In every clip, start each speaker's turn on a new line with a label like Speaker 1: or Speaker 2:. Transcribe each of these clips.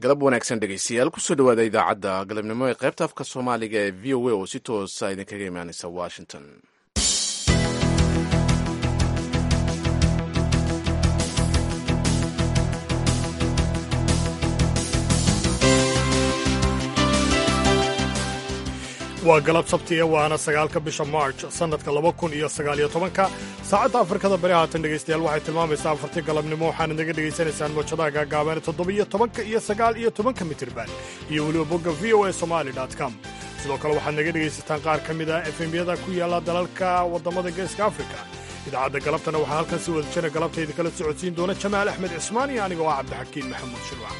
Speaker 1: galab wanaagsan dhegeystayaal kusoo dhawaada idaacadda galabnimo ee qaybta afka soomaaliga ee v o a oo si toosa idinkaga imaaneysa washington
Speaker 2: waa galab sabtiya waana sagaalka bisha march sannadka laba kun iyo sagaaliyo tobanka saacadda afrikada bari haatan dhegaystayaal waxay tilmaamaysaa afartii galabnimo waxaana naga dhegaysanaysaan mawjadaha gaagaaban toddobiyo tobanka iyo sagaal iyo tobanka mitirban iyo weliba bogga v o a somali com sidoo kale waxaad naga dhegaysataan qaar ka mid a efemyada ku yaalla dalalka waddamada geeska afrika idaacadda galabtana waxaa halkan si wada jira galabtayda kala socodsiin doona jamaal axmed cismaan iyo aniga oo ah cabdixakiin maxamuud shirwac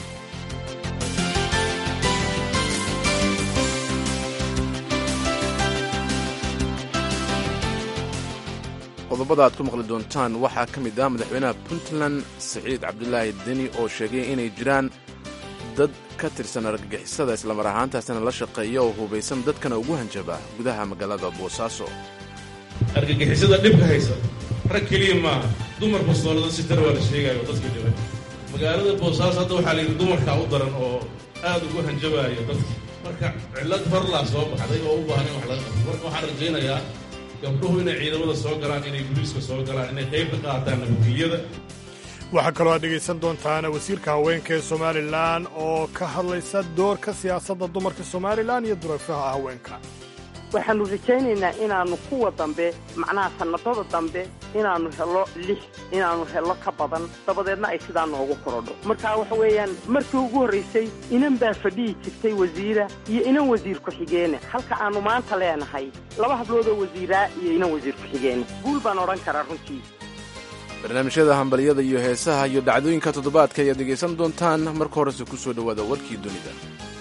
Speaker 1: qodobada aad ku maqli doontaan waxaa ka mid ah madaxweynaha puntland siciid cabdulaahi deni oo sheegay inay jiraan dad ka tirsan argagixisada islamar ahaantaasina la shaqeeya oo hubaysan dadkana ugu hanjaba gudaha magaalada boosaaso
Speaker 3: argagixisada dhibka haysa rag keliya maaha dumar bastoolada si tara waa la sheegaayo dadka dhiban magaalada boosaaso hadda waxaa layidhi dumarkaa u daran oo aad ugu hanjabaayo dadka marka cillad farlaa soo baxday oo u baahan in wax laga qabto marka waxaan rajaynayaa gabdhuhu inay ciidamada soo galaan inay buliiska soo galaan inay qayb ka qaataan nabadgelyada
Speaker 2: waxaa kaloo aad dhegaysan doontaan wasiirka haweenka ee somalilan oo ka hadlaysa doorka siyaasadda dumarka somalilan iyo dureefaha haweenka
Speaker 4: waxaannu rajaynaynaa inaannu kuwa dambe macnaha sannadada dambe inaannu helo lix inaannu helo ka badan dabadeedna ay sidaa noogu korodho marka waxa weeyaan markii ugu horraysay inan baa fadhihi jirtay wasiira iyo inan wasiir ku-xigeene halka aannu maanta leenahay laba habloodoo wasiiraa iyo inan wasiir ku-xigeene guul baan odhan karaa runtii
Speaker 1: barnaamijyada hambalyada iyo heesaha iyo dhacdooyinka toddobaadka ayaad dhegaysan doontaan marka horese ku soo dhowaada warkii dunida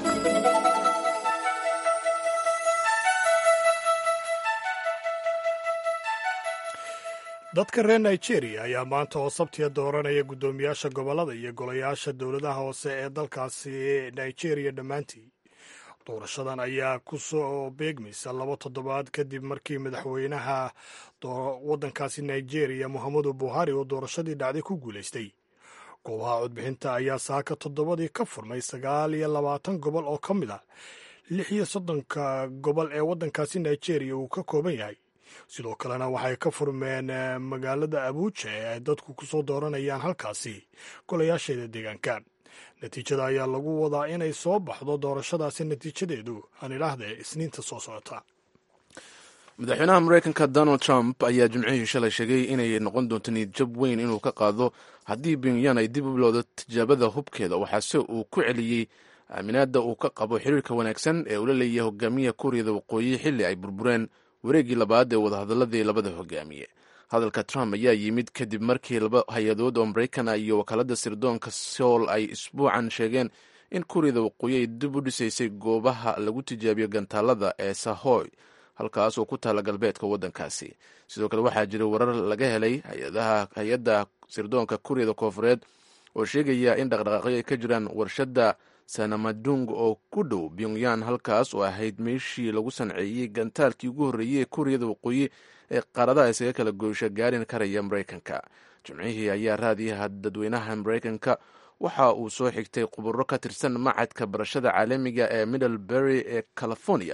Speaker 2: dadka reer nigeria ayaa maanta oo sabtiya dooranaya guddoomiyaasha gobollada iyo golayaasha dowladaha hoose ee dalkaasi nigeria dhammaantii doorashadan ayaa ku soo beegmaysa laba toddobaad kadib markii madaxweynaha waddankaasi nigeria muhammadu buhari oo doorashadii dhacday ku guulaystay goobaha codbixinta ayaa saaka toddobadii ka furmay sagaal iyo labaatan gobol oo ka mid ah lix iyo soddonka gobol ee waddankaasi nigeria uu ka kooban yahay sidoo kalena waxay ka furmeen magaalada abuuja ee ay dadku ku soo dooranayaan halkaasi golayaasheeda deegaanka natiijada ayaa lagu wadaa inay soo baxdo doorashadaasi natiijadeedu aan idhaahdee isniinta soo socota
Speaker 1: madaxweynaha mareykanka donald trump ayaa jimcihii shalay sheegay inay noqon doonto niyadjab weyn inuu ka qaado haddii pyongyang ay dib u bilowdo tijaabada hubkeeda waxaase uu ku celiyey aaminaadda uu ka qabo xiriirka wanaagsan ee ula leeyahay hogaamiya kuuriyada waqooyi xilli ay burbureen wareeggii labaad ee wadahadaladii labada hogaamiye hadalka trump ayaa yimid kadib markii laba hay-adood oo maraykana iyo wakaalada sirdoonka sool ay isbuucan sheegeen in kuuriyada waqooyi ay dib u dhisaysay goobaha lagu tijaabiyo gantaalada ee sahoy halkaas oo ku taala galbeedka waddankaasi sidoo kale waxaa jira warar laga helay hay-adda sirdoonka kuuriyada koofureed oo sheegaya in dhaqdhaqaaqyo ay ka jiraan warshadda sanamadung oo ku dhow pyongyang halkaas oo ahayd meeshii lagu sanceeyey gantaalkii ugu horreeyey ee kuuriyada waqooyi ee qaaradaha isaga kala goysha gaarin karaya maraykanka jimcihii ayaa raadiyaha dadweynaha maraykanka waxa uu soo xigtay khuburo ka tirsan macadka barashada caalamiga ee middlebury ee california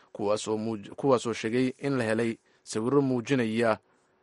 Speaker 1: kuwaasoo sheegay in la helay sawiro muujinaya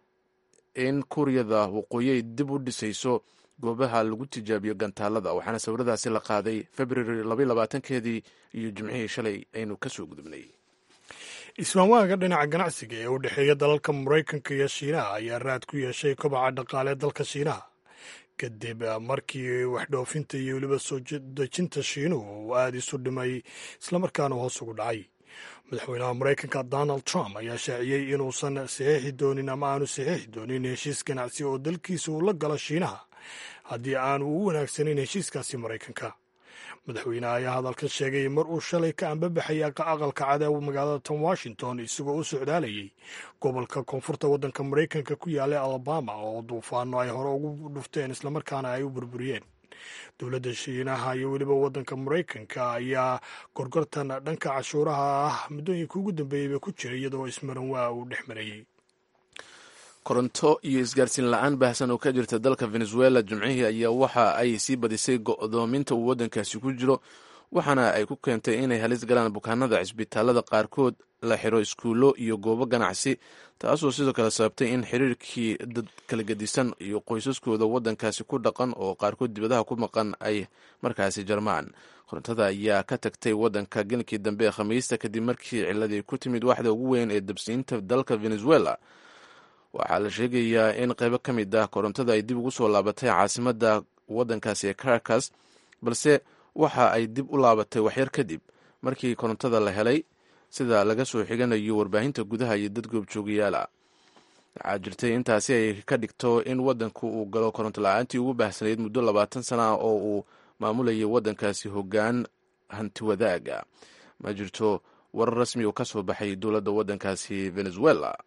Speaker 1: in kuuriyada waqooyi ay dib u dhisayso goobaha lagu tijaabiyo gantaalada waxaana sawiradaasi la qaaday februari labayolabaatankeedii iyo jimcihii shalay aynu kasoo gudubnay
Speaker 2: ismaamwaanka dhinaca ganacsiga ee u dhexeeya dalalka maraykanka iyo shiinaha ayaa raad ku yeeshay kobaca dhaqaale dalka shiinaha kadib markii waxdhoofinta iyo weliba soo dejinta shiinuhu uu aada isu dhimay islamarkaana hoos ugu dhacay madaxweynaha maraykanka donald trump ayaa shaaciyey inuusan saxiixi doonin ama aanu saxiixi doonin heshiis ganacsi oo dalkiisa uu la galo shiinaha haddii aanu u wanaagsanayn heshiiskaasi maraykanka madaxweyneha ayaa hadalka sheegay mar uu shalay ka ambabaxay aqalka cad magaalada tom washington isagoo u socdaalayay gobolka koonfurta waddanka maraykanka ku yaallay alabama oo duufaano ay hore ugu dhufteen islamarkaana ay u burburiyeen dowladda shiinaha iyo weliba waddanka maraykanka ayaa gorgortan dhanka cashuuraha ah muddooyinka ugu dambeeyeyba ku jiray iyadoo ismaran waa uu dhex marayey
Speaker 1: koronto iyo isgaarsiin la-aan baahsan oo ka jirta dalka venezuela jimcihii ayaa waxa ay sii badisay go'doominta uu waddankaasi ku jiro waxaana ay ku keentay inay halis galaan bukaanada cisbitaalada qaarkood la xiro iskuullo iyo goobo ganacsi taasoo sidoo kale sababtay in xiriirkii dad kala gedisan iyo qoysaskooda waddankaasi ku dhaqan oo qaarkood dibadaha ku maqan ay markaasi jarmaan korontada ayaa ka tagtay waddanka genkii dambe ee khamiista kadib markii ciladii ku timid waxda ugu weyn ee dabsiinta dalka venezuela waxaa la sheegayaa in qaybo ka mid ah korontada ay dib ugu soo laabatay caasimadda waddankaasi ee caracas balse waxa ay dib u laabatay waxyar kadib markii korontada la helay sida laga soo xiganayo warbaahinta gudaha iyo dad goobjoogayaala waxaa jirtay intaasi ay ka dhigto in waddanku uu galo koronto la-aantii ugu baahsanayd muddo labaatan sana ah oo uu maamulayay waddankaasi hoggaan hanti wadaaga ma jirto warar rasmi oo ka soo baxay dowladda waddankaasi venezuela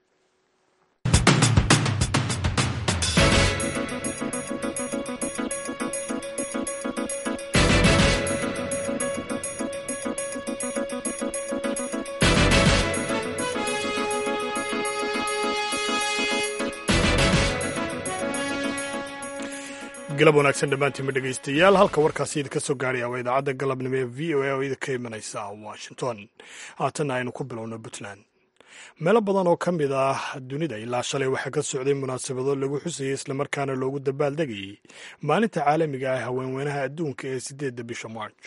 Speaker 2: galab wanaagsan dhammaantiinma dhegaystayaal halka warkaasi idinka soo gaaraya waa idaacadda galabnimo ee v o a oo idinka imanaysa washington haatanna aynu ku bilowno puntland meelo badan oo ka mid ah dunida ilaa shalay waxaa ka socday munaasabado lagu xusayay islamarkaana loogu dabaaldegayay maalinta caalamiga ah haweenweynaha adduunka ee siddeedda bisha march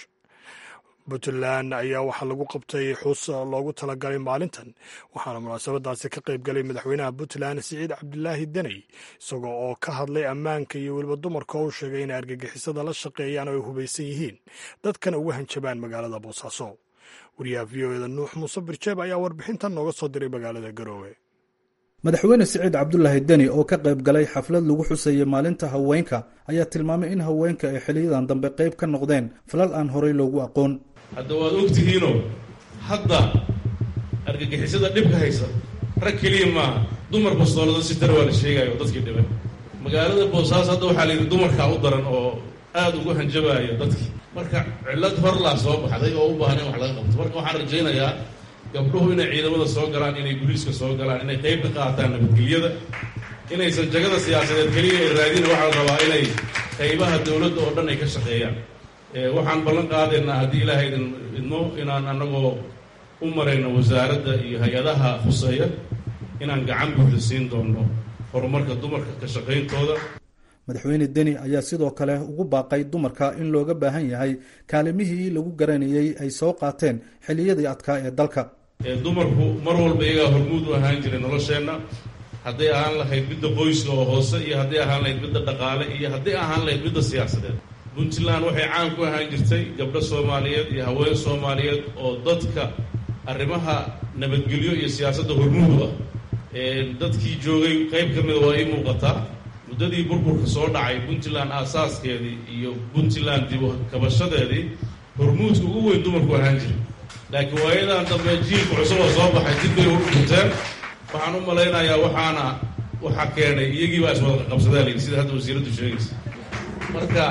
Speaker 2: puntland ayaa waxaa lagu qabtay xus loogu talagalay maalintan waxaana munaasabadaasi ka qayb galay madaxweynaha puntland siciid cabdilaahi deney isagoo oo ka hadlay ammaanka iyo weliba dumarka oo u sheegay inay argagixisada la shaqeeyaan oo ay hubaysan yihiin dadkana uga hanjabaan magaalada boosaaso wariyaha v o eda nuux muuse birjeeb ayaa warbixintan nooga soo diray magaalada garoowe
Speaker 5: madaxweyne siciid cabdulaahi deni oo ka qayb galay xaflad lagu xusayay maalinta haweenka ayaa tilmaamay in haweenka ay xiliyadan dambe qayb ka noqdeen falal aan horey loogu aqoon
Speaker 3: hadda waad ogtihiinoo hadda argagixisada dhibka haysa rag keliya maaha dumar bastoolada si dar waa la sheegaayo dadkii dhibay magaalada boosaaso hadda waxaa la yidhi dumarkaa u daran oo aada ugu hanjabaayo dadkii marka cillad horlaa soo baxday oo u baahan in wax laga qabto marka waxaan rajaynayaa gabdhuhu inay ciidamada soo galaan inay guliiska soo galaan inay qayb ka qaataan nabadgelyada inaysan jagada siyaasadeed keliya ay raadina waxaa la rabaa inay qaybaha dowladda oo dhan ay ka shaqeeyaan waxaan ballan qaadaynaa haddii ilaahay idin idmo inaan annagoo u marayno wasaaradda iyo hay-adaha khuseeya inaan gacan buuxda siin doonno horumarka dumarka ka shaqayntooda
Speaker 5: madaxweyne deni ayaa sidoo kale ugu baaqay dumarka in looga baahan yahay kaalimihii lagu garanayay ay soo qaateen xilliyadii adkaa ee dalka
Speaker 3: dumarku mar walba iyagaa hormuud u ahaan jiray nolosheenna hadday ahaan lahayd midda qoyska oo hoose iyo hadday ahaan lahayd midda dhaqaale iyo hadday ahaan lahayd midda siyaasadeed puntland waxay caan ku ahaan jirtay gabdho soomaaliyeed iyo haween soomaaliyeed oo dadka arrimaha nabadgelyo iyo siyaasadda hormuud ah dadkii joogay qayb ka mida waa ii muuqataa muddadii burburka soo dhacay puntland aasaaskeedii iyo puntland dib kabashadeedii hormuudka ugu weyn dumarku ahaan jiray laakiin waayadan dambe jiilka cusub oo soo baxay dib bay udhinteen waxaan u malaynayaa waxaana waxaa keenay iyagii baa iswada qabsadaa layidhi sida hadda wasiiraddu sheegaysa marka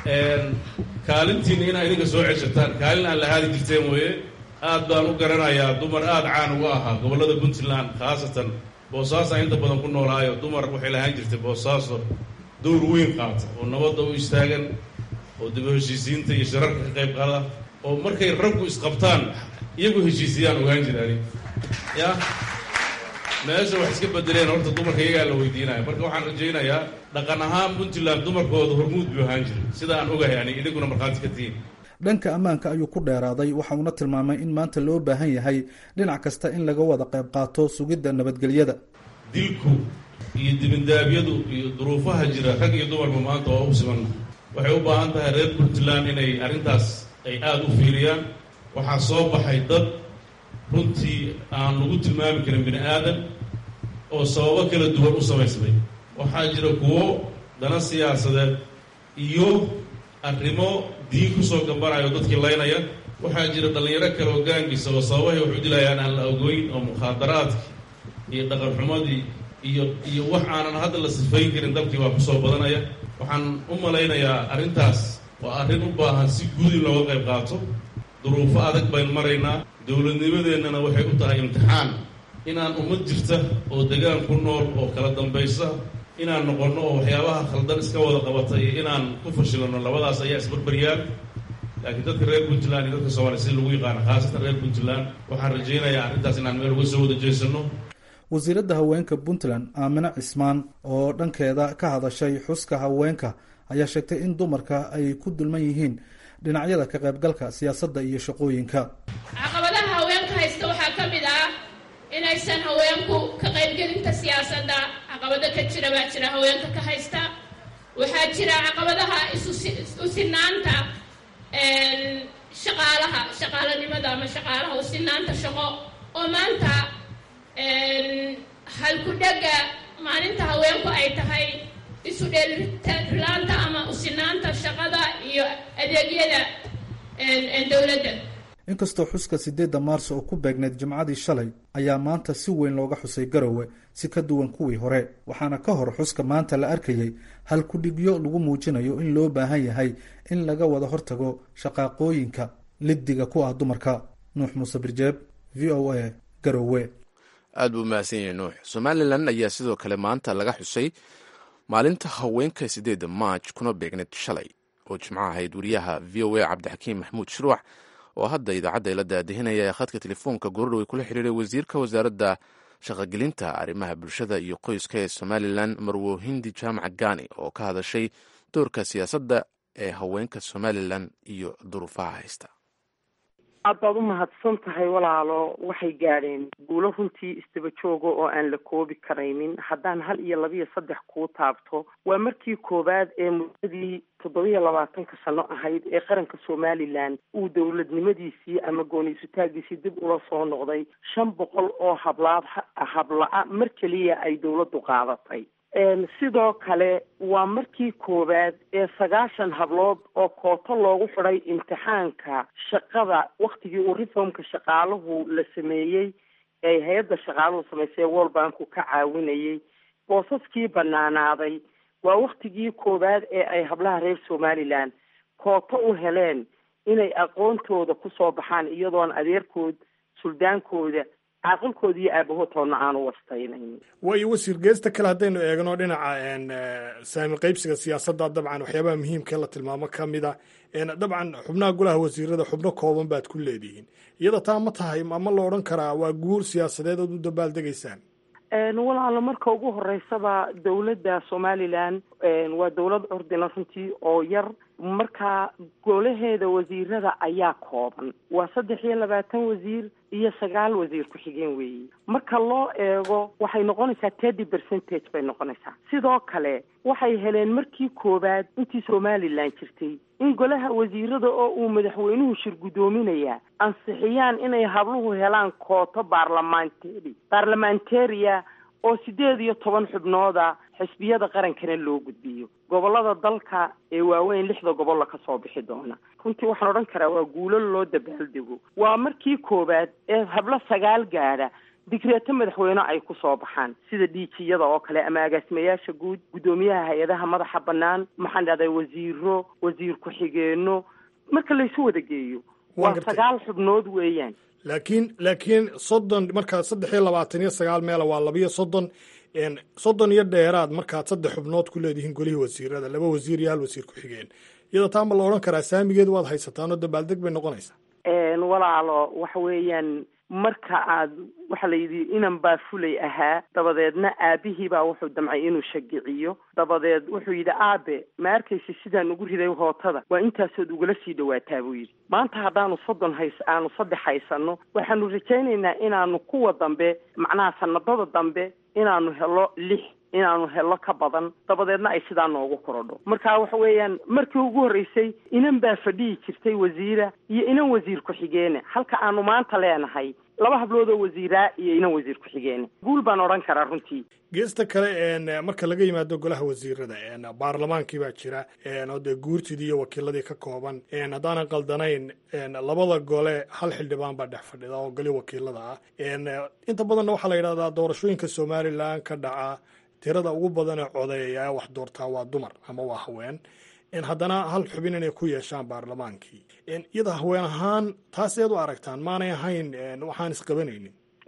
Speaker 3: kaalintiina inaa idinka soo ceshataan kaalin aan la haadi jirteen mooye aad baan u garanayaa dumar aada caan uga ahaa gobollada puntland khaasatan boosaaso inta badan ku noolaayo dumar waxay lahaan jirtay boosaaso dowr weyn qaata oo nabadda u istaagan oo daba heshiisiinta iyo shirarka ka qayb qaada oo markay raggu isqabtaan iyagu heshiisiyaan ogaan jiraan ya meesha wax iska bedeleen horta dumarka iyagaa la weydiinaya marka waxaan rajaynayaa dhaqan ahaan puntland dumarkooda hormuud buu ahaan jiray sida aan ogahay ani idinkuna markhaati ka tihiin
Speaker 5: dhanka ammaanka ayuu ku dheeraaday waxa uuna tilmaamay in maanta loo baahan yahay dhinac kasta in laga wada qayb qaato sugidda nabadgelyada
Speaker 3: dilku iyo dibindaabyadu iyo duruufaha jira rag iyo dumarba maanta waa u simanna waxay u baahan tahay reer puntland inay arrintaas ay aada u fiiriyaan waxaa soo baxay dad runtii aan lagu tilmaami karin bini aadan oo sababo kala duwan u samaysmay waxaa jira kuwo dana siyaasadeed iyo arrimo diin kusoo gambanayo dadkii laynaya waxaa jira dhallinyaro kale oo gaangiisa oo sababahay wax u dilayaan aan la ogoyn oo mukhaadaraadkii iyo dhaqan xumadii iyo iyo wax aanan hadda la sifayn karin dalkii baa kusoo badanaya waxaan u malaynayaa arrintaas waa arrin u baahan si guud in looga qayb qaato duruufo adag baynu maraynaa dowladnimadeennana waxay u tahay imtixaan inaan ummad jirta oo degaan ku nool oo kala dambaysa inaan noqonno oo waxyaabaha khaldan iska wada qabata iyo inaan ku fashilano labadaas ayaa isbarbaryaan laakiin dadka reer puntland iyo dadka soomaliya sida lagu yaqaano khaasatan reer puntland waxaan rajaynayaa arrintaas inaan meel uga soo wada jeesano
Speaker 5: wasiiradda haweenka puntland aamine cismaan oo dhankeeda ka hadashay xuska haweenka ayaa sheegtay in dumarka ay ku dulman yihiin dhinacyada ka qaybgalka siyaasadda iyo shaqooyinka
Speaker 6: caqabadaha haweenka haysta waxaa ka mid ah inaysan haweenku ka qaybgelinta siyaasadda caqabado ka jira baa jira haweenka ka haysta waxaa jira caqabadaha isusinaanta shaqaalaha shaqaalanimada ama shaqaalaha usinaanta shaqo oo maanta halku-dhega maalinta haweenku ay tahay isu dheelirilaanta ama usinaanta shaqada iyo adeegyada dowladda
Speaker 5: inkastoo xuska sideedda maarso oo ku beegneyd jimcadii shalay ayaa maanta si weyn looga xusay garowe si ka duwan kuwii hore waxaana ka hor xuska maanta la arkayay halku-dhigyo lagu muujinayo in loo baahan yahay in laga wada hortago shaqaaqooyinka liddiga ku ah dumarka nuux muuse birjeeb v o a garowe
Speaker 1: aad buu mahadsan yahay nuux somalilan ayaa sidoo kale maanta laga xusay maalinta haweenka sideedda maaj kuna beegneyd shalay oo jimco ahayd wariyaha v o a cabdixakiim maxamuud shuruuc oo hadda idaacadda ila daadihinaya ee khadka telefoonka goordhow ay kula xiriiray wasiirka wasaaradda shaqogelinta arrimaha bulshada iyo qoyska ee somalilan marwo hindi jaamac gani oo ka hadashay doorka siyaasadda ee haweenka somalilan iyo duruufaha haysta
Speaker 4: aad baad u mahadsan tahay walaalo waxay gaadheen guulo runtii istaba jooga oo aan la koobi karaynin haddaan hal iyo laba iyo saddex kuu taabto waa markii koowaad ee muddadii toddobiyo labaatanka sano ahayd ee qaranka somalilan uu dowladnimadiisii ama gooniisutaagiisii dib ula soo noqday shan boqol oo hablaad habla-a mar keliya ay dowladdu qaadatay sidoo kale waa markii koowaad ee sagaashan hablood oo kooto loogu xidhay imtixaanka shaqada waktigii uu reformka shaqaaluhu la sameeyey ee hay-adda shaqaaluhu samaysay world banku ka caawinayay boosaskii banaanaaday waa waktigii koowaad ee ay hablaha reer somalilan kooto u heleen inay aqoontooda kusoo baxaan iyadoon adeerkood suldaankooda caaqilkooda iyo aabahoodtoodna aanu wastaynayn
Speaker 2: waayo wasiir geesta kale haddaynu eegno dhinaca saami qaybsiga siyaasadda dabcan waxyaabaha muhiimka la tilmaamo ka mid a dabcan xubnaha golaha wasiirada xubno kooban baad ku leedihiin iyada taa ma tahay ama la odhan karaa waa guur siyaasadeed ood u dabaaldegaysaan
Speaker 4: walaalo marka ugu horeysaba dowladda somalilan waa dowlad curdina runtii oo yar marka golaheeda wasiirada ayaa kooban waa saddex iyo labaatan wasiir iyo sagaal wasiir ku-xigeen weeye marka loo eego waxay noqonaysaa thirty percentage bay noqonaysaa sidoo kale waxay heleen markii koowaad intii somalilan jirtay in golaha wasiirada oo uu madaxweynuhu shir guddoominaya ansixiyaan inay habluhu helaan kooto baarlamentary baarlamentaria oo sideed iyo toban xubnooda xisbiyada qarankana loo gudbiyo gobolada dalka ee waaweyn lixda gobolla ka soo bixi doona runtii waxaan odhan karaa waa guulo loo dabaaldego waa markii koowaad ee hablo sagaal gaadha digreeto madaxweyne ay ku soo baxaan sida dhiijiyada oo kale ama agaasimayaasha guud guddoomiyaha hay-adaha madaxa bannaan maxaan dhahday wasiiro wasiir ku-xigeenno marka laysu wada geeyo waa sagaal xubnood weeyaan
Speaker 2: laakiin laakiin soddon markaad saddex iyo labaatan iyo sagaal meela waa labiyo soddon soddon iyo dheeraad markaad saddex xubnood ku leedihiin golihii wasiirada laba wasiir iyo hal wasiir ku-xigeen iyadoo taa ma la odhan karaa saamigeedu waad haysataan oo dabaaldeg bay noqonaysaa
Speaker 4: walaalo waxa weeyaan marka aad waxa la yidhi inan baa fulay ahaa dabadeedna aabihii baa wuxuu damcay inuu shagiciyo dabadeed wuxuu yidhi aabe ma arkaysa sidaan ugu riday hootada waa intaasood ugala sii dhawaataa buu yidhi maanta haddaanu soddon hays aanu saddex haysano waxaanu rajaynaynaa inaanu kuwa dambe macnaha sanadada dambe inaanu helo lix inaanu helo ka badan dabadeedna ay sidaa noogu korodho marka waxa weeyaan markii ugu horreysay inan baa fadhihi jirtay wasiira iyo inan wasiir ku-xigeene halka aanu maanta leenahay laba hablood oo wasiiraa iyo inan wasiir ku-xigeene guul baan odhan karaa runtii
Speaker 2: geesta kale marka laga yimaado golaha wasiirada baarlamaankii baa jira oo dee guurtidii iyo wakiiladii ka kooban haddaanan qaldanayn labada gole hal xildhibaan baa dhex fadhida oo goli wakiilada ah inta badanna waxaa la yidhahdaa doorashooyinka somalilan ka dhaca tirada ugu badan ee codeeya wax doortaa waa dumar ama waa haween haddana hal xubin inay ku yeeshaan baarlamaankii iyada haween ahaan taas eed u aragtaan maanay ahayn waxaan isqabanaynin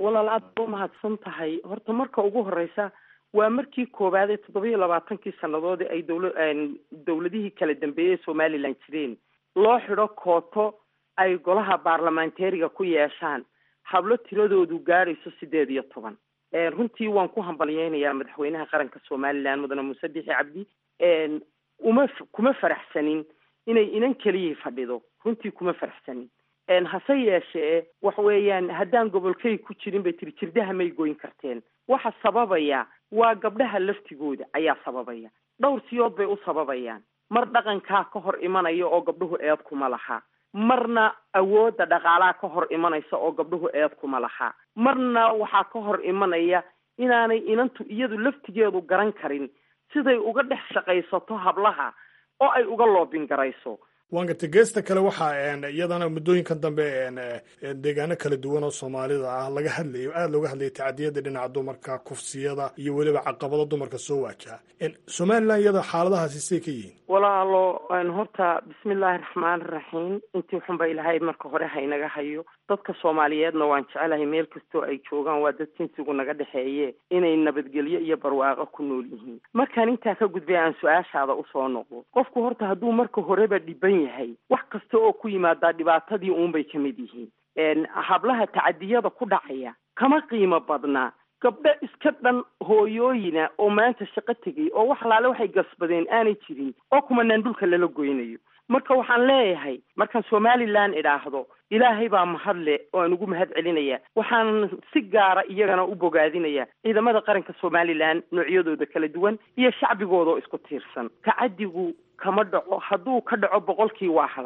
Speaker 4: walaal aad ba umahadsan tahay horta marka ugu horeysa waa markii koowaad ee toddobiyo labaatankii sannadood ay dowla dowladihii kala dambeeyey somalilan jireen loo xidho kooto ay golaha baarlamantariga ku yeeshaan hablo tiradoodu gaadhayso sideed iyo toban runtii waan ku hambalyeynayaa madaxweynaha qaranka somalilan mudane muuse bixi cabdi uma kuma faraxsanin inay inan keliyii fadhido runtii kuma faraxsanin hase yeeshee waxa weeyaan haddaan gobolkay ku jirin bay tiri jirdaha may goyn karteen waxa sababaya waa gabdhaha laftigooda ayaa sababaya dhowr siyood bay u sababayaan mar dhaqankaa ka hor imanaya oo gabdhuhu eed kuma laha marna awoodda dhaqaalaha ka hor imanaysa oo gabdhuhu eed kuma laha marna waxaa ka hor imanaya inaanay inantu iyadu laftigeedu garan karin siday uga dhex shaqaysato hablaha oo ay uga loobin garayso
Speaker 2: waangata geesta kale waxaa iyadana muddooyinkan dambe deegaano kala duwan oo soomaalida ah laga hadlayo aada looga hadlayay tacadiyada dhinaca dumarka kufsiyada iyo weliba caqabado dumarka soo waajaha somalilan iyada xaaladahaasi say ka yihiin
Speaker 4: walaalo horta bismillaahi raxmaani raxiim intii xunba ilaahay marka hore haynaga hayo dadka soomaaliyeedna waan jecelahay meel kastoo ay joogaan waa dad jinsigu naga dhexeeye inay nabadgelyo iyo barwaaqo ku nool yihiin markaan intaa ka gudbay aan su-aashaada usoo noqdo qofku horta hadduu marka horeba dhiban yahay wax kasta oo ku yimaadaa dhibaatadii uunbay ka mid yihiin hablaha tacadiyada ku dhacaya kama qiimo badnaa gabdho iska dhan hooyooyina oo maanta shaqo tegay oo wax laale waxay gasbadeen aanay jirin oo kumanaan dhulka lala goynayo marka waxaan leeyahay markaan somalilan idhaahdo ilaahay baa mahadle oo aan ugu mahad celinaya waxaan si gaara iyagana u bogaadinaya ciidamada qaranka somalilan noocyadooda kala duwan iyo shacbigooda oo isku tiirsan tacadigu kama dhaco hadduu ka dhaco boqolkii waa hal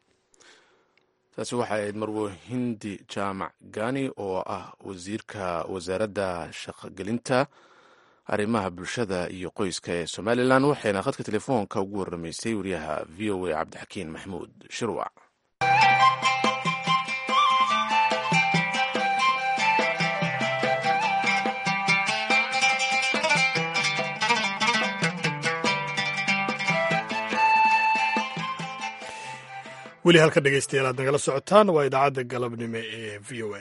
Speaker 1: taasi waxay ahayd marwo hindi jaamac gani oo ah wasiirka wasaaradda shaqogelinta arrimaha bulshada iyo qoyska ee somalilan waxayna khadka telefoonka ugu warramaysay wariyaha v o a cabdixakiin maxmuud shirwac
Speaker 2: weli halka dhegeystayaal aad nagala socotaan waa idaacadda galabnimo ee v o a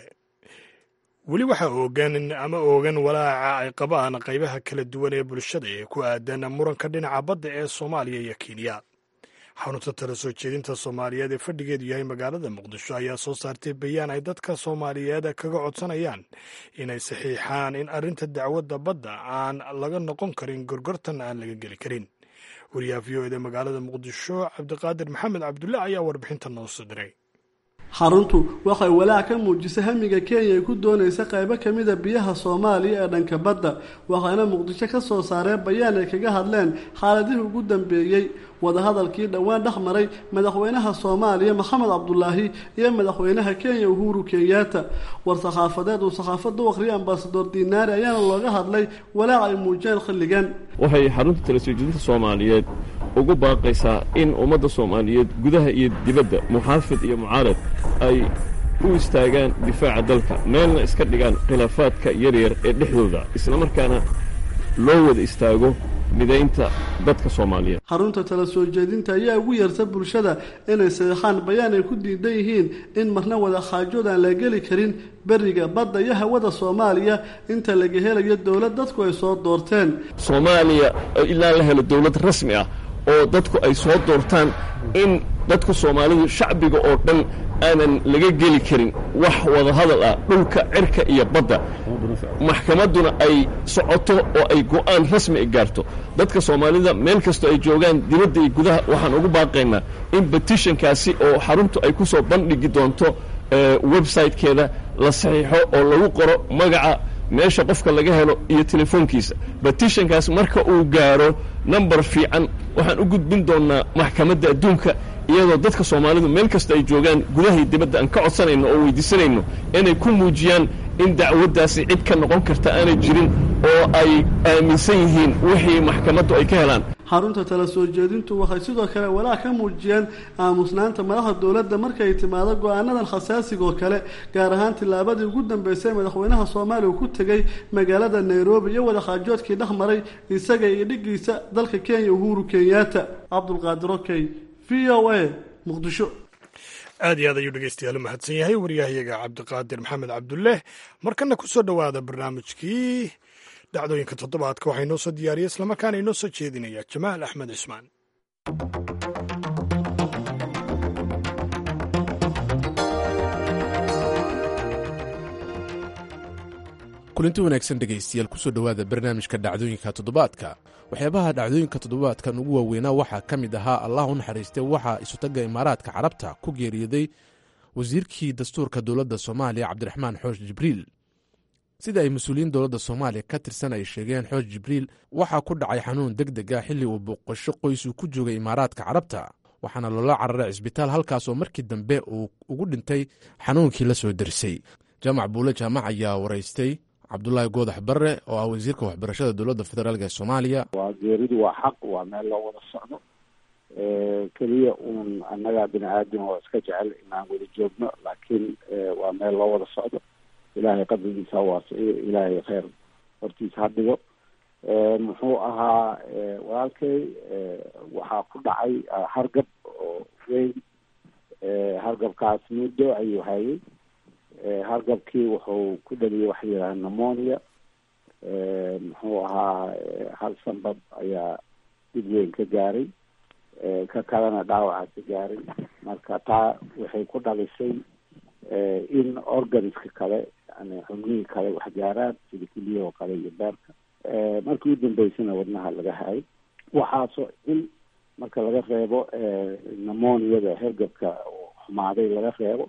Speaker 2: weli waxaa oogan ama oogan walaaca ay qabaan qaybaha kala duwan ee bulshada ee ku aadan muranka dhinaca badda ee soomaaliya iyo kenya xarunta tala soo jeedinta soomaaliyeed ee fadhigeedu yahay magaalada muqdisho ayaa soo saartay bayaan ay dadka soomaaliyeed kaga codsanayaan inay saxiixaan in arrinta dacwadda badda aan laga noqon karin gorgortan aan laga geli karin wariyaha v o eda magaalada muqdisho cabdiqaadir maxamed cabdulle ayaa warbixinta noo soo diray
Speaker 7: xaruntu waxay walaac ka muujisay hamiga kenya ay ku doonaysa qaybo ka mida biyaha soomaaliya ee dhanka badda waxayna muqdisho ka soo saareen bayaan ay kaga hadleen xaaladihii ugu dambeeyey wadahadalkii dhowaan dhex maray madaxweynaha soomaaliya maxamed cabdulaahi iyo madaxweynaha kenya uhuru kenyaata war saxaafadeed uu saxaafadda u akhriyay ambasador dinaari ayaana looga hadlay walaac ay muujiyeen xilligan
Speaker 8: waxay xarunta tala soo jeedinta soomaaliyeed ugu baaqaysaa in ummadda soomaaliyeed gudaha iyo dibadda muxaafid iyo mucaarad ay u istaagaan difaaca dalka meelna iska dhigaan khilaafaadka yaryar ee dhexdooda islamarkaana loo wada istaago midaynta dadka soomaaliyeed
Speaker 7: xarunta tala soo jeedinta ayaa ugu yeerta bulshada inay sadeexaan bayaan ay ku diidan yihiin in marna wada khaajood aan la geli karin beriga badda iyo hawada soomaaliya inta laga helayo dowlad dadku ay soo doorteen
Speaker 8: soomaaliya ilaa la helo dowlad rasmi ah oo dadku ay soo doortaan in dadka soomaalidu shacbiga oo dhan aanan laga geli karin wax wadahadal ah dhulka cirka iyo badda maxkamadduna ay socoto oo ay go'aan rasmi ay gaarto dadka soomaalida meel kastoo ay joogaan dibadda iyo gudaha waxaan ugu baaqaynaa in betishankaasi oo xaruntu ay ku soo bandhigi doonto website-keeda la saxiixo oo lagu qoro magaca meesha qofka laga helo iyo telefoonkiisa betishankaas marka uu gaaro number fiican waxaan u gudbin doonnaa maxkamadda adduunka iyadoo dadka soomaalidu meel kasta ay joogaan gudahay dibadda aan ka codsanayno oo weydiisanayno inay ku muujiyaan in dacwaddaasi cid ka noqon karta aanay jirin oo ay aaminsan yihiin wixii maxkamaddu ay ka helaan
Speaker 7: xarunta tala soo jeedintu waxay sidoo kale walaac ka muujiyeen aamusnaanta madaxda dowladda markay timaado go-aanadan khasaasiga oo kale gaar ahaan tillaabadii ugu dambeysay madaxweynaha soomaaliya uu ku tegey magaalada nairobi iyo wadakhaajoodkii dhex maray isaga iyo dhigiisa dalka kenya uhuru kenyaata cabdulqaadir okey v o a muqdisho
Speaker 2: aad iyo aad ayuu dhegeystayaal u mahadsan yahay waryahayaga cabdiqaadir maxamed cabdulleh markana ku soo dhowaada barnaamijkii dhacdooyinka toddobaadka waxaa inoo soo diyaariyay islamarkaana inoo soo jeedinaya jamaal axmed cismaan
Speaker 1: kulinti wanaagsan dhegaystayaal kusoo dhowaada barnaamijka dhacdooyinka toddobaadka waxyaabaha dhacdooyinka toddobaadkan ugu waaweynaa waxaa ka mid ahaa allah u naxariistay waxaa isutagga imaaraadka carabta ku geeriyooday wasiirkii dastuurka dowladda soomaaliya cabdiraxmaan xoosh jibriil sida ay mas-uuliyiin dowladda soomaaliya ka tirsan ay sheegeen xoosh jibriil waxaa ku dhacay xanuun deg deg ah xilli uu booqasho qoys uu ku joogay imaaraadka carabta waxaana loola cararay cisbitaal halkaas oo markii dambe uu ugu dhintay xanuunkii la soo darisay jaamac buule jaamac ayaa waraystay cabdulaahi goodax barre oo ah wasiirka waxbarashada dowladda federaalk ee soomaaliya
Speaker 9: waa geeridu waa xaq waa meel loo wada socdo keliya uun annaga bini aadam oo iska jecel inaan wada joogno laakiin waa meel loo wada socdo ilaahay qadrigiisa ha waasiciyo ilaahay kheyr hortiisa ha dhigo muxuu ahaa walaalkay waxaa ku dhacay hargab oo weyn hargabkaas muddo ayuu hayay hargabkii wuxuu ku dhaliyay waxa yidhaha nemonia muxuu ahaa hal sanbab ayaa dib weyn ka gaaray ka kalena dhaawaca ka gaaray marka taa waxay ku dhalisay in organiska kale yani xubnihii kale wax gaaraan sida keliyahoo kale iyo beerka markii u dambeysana wadnaha laga hayay waxaasoo in marka laga reebo nemoniada hergabka xumaaday laga reebo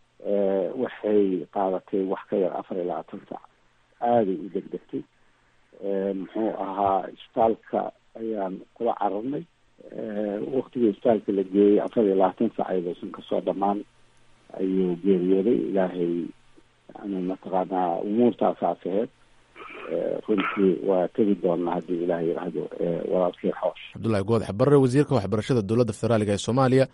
Speaker 9: waxay qaadatay wax ka yar afar iyo labaatan sac aaday u degdegtay muxuu ahaa isbitaalka ayaan kula cararnay waktigii isbitaalka la geeyey afar iyo labaatan sac ayadoosan kasoo dhamaan ayuu geeriyooday ilaahay yani mataqaanaa umuurtaasaas aheyd runtii waa tegi doonaa haddii ilaah yidhaahdo walaalkii xoosh
Speaker 1: cabdulahi goodax barre wasiirka waxbarashada dowladda federaaliga ee soomaaliya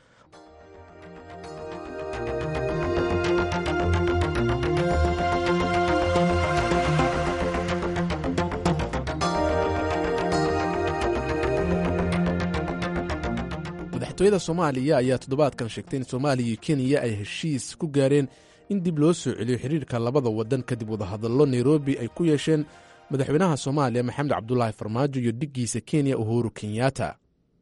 Speaker 1: madaxtooyada soomaaliya ayaa toddobaadkan sheegtay in soomaaliya iyo kenya ay heshiis ku gaareen in dib loo soo celiyo xidhiirka labada waddan kadib wadahadallo nairobi ay ku yeesheen madaxweynaha soomaaliya maxamed cabdulaahi farmaajo iyo dhiggiisa kenya uhuru kenyatta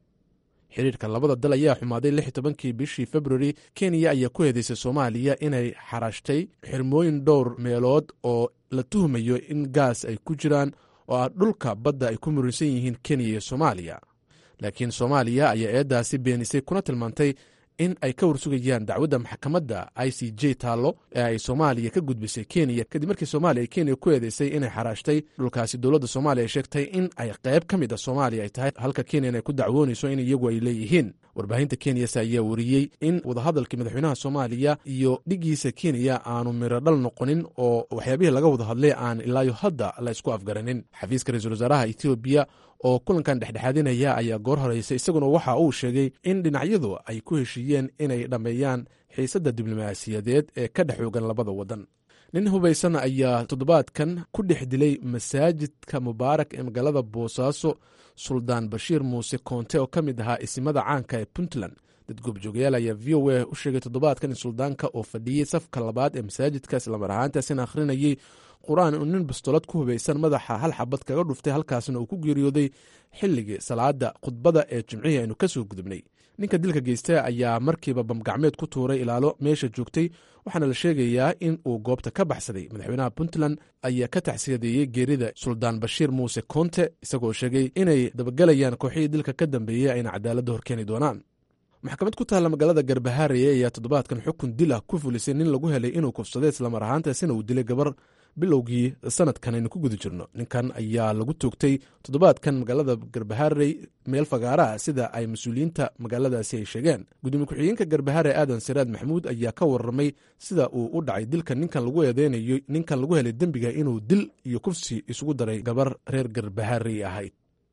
Speaker 1: xidhiirka labada dal ayaa xumaaday lix tobankii bishii februari kenya ayaa ku heedaysay soomaaliya inay xarashtay xirmooyin dhowr meelood oo la tuhmayo in gaas ay ku jiraan oo ah dhulka badda ay ku muransan yihiin kenya iyo soomaaliya laakiin soomaaliya ayaa eeddaasi beenisay kuna tilmaantay in ay ka warsugayaan dacwadda maxkamadda i c j taallo ee ay soomaaliya ka gudbisay kenya kadib markii soomaaliya ay kenya ku eedeysay inay xaraashtay dhulkaasi dowladda soomaaliya ay sheegtay in ay qayb ka mid a soomaaliya ay tahay halka kenyan ay ku dacwoonayso in iyagu ay leeyihiin warbaahinta kenyase ayaa wariyey in wadahadalkii madaxweynaha soomaaliya iyo dhiggiisa kenya aanu mirodhal noqonin oo waxyaabihii laga wada hadlay aan ilaayo hadda la isku afgaranin xafiiska ra-iisul wasaaraha etoobiya oo kulankan dhexdhexaadinaya ayaa goor horeysa isaguna waxa uu sheegay in dhinacyadu ay ku heshiiyeen inay dhammeeyaan xiisadda diblomaasiyadeed ee ka dhex oogan labada waddan nin hubaysan ayaa toddobaadkan ku dhex dilay masaajidka mubaarak ee magaalada boosaaso suldaan bashiir muuse koonte oo ka mid ahaa isimada caanka ee puntland dad goobjoogayaal ayaa v o a u sheegay toddobaadkan in suldaanka oo fadhiyey safka labaad ee masaajidka islamar ahaantaasina akhrinayey qur-aan uu nin bastolad ku hubaysan madaxa hal xabad kaga dhuftay halkaasna uu ku geeriyooday xilligii salaada khudbada ee jimcihii aynu ka soo gudubnay ninka dilka geysta ayaa markiiba bamgacmeed ku tuuray ilaalo meesha joogtay waxaana la sheegayaa in uu goobta ka baxsaday madaxweynaha puntland ayaa ka taxsiyadeeyey geerida suldaan bashiir muuse koonte isagoo sheegay inay dabagelayaan kooxihii dilka ka dambeeyey ayna cadaaladda horkeeni doonaan maxkamad ku taalla magaalada garbahaareye ayaa toddobaadkan xukun dil ah ku fulisay nin lagu helay inuu kufsaday islamar ahaantaasina uu dilay gabar bilowgii sanadkan aynu ku guda jirno ninkan ayaa lagu toogtay toddobaadkan magaalada garbaharey meel fagaaraha sida ay mas-uuliyiinta magaaladaasi ay sheegeen gudoomiye ku-xigeenka garbahaare aadan siraad maxamuud ayaa ka warramay sida uu u dhacay dilka ninkan lagu eedeynayo ninkan lagu helay dembiga inuu dil iyo kufsi isugu daray gabar reer garbaharey ahayd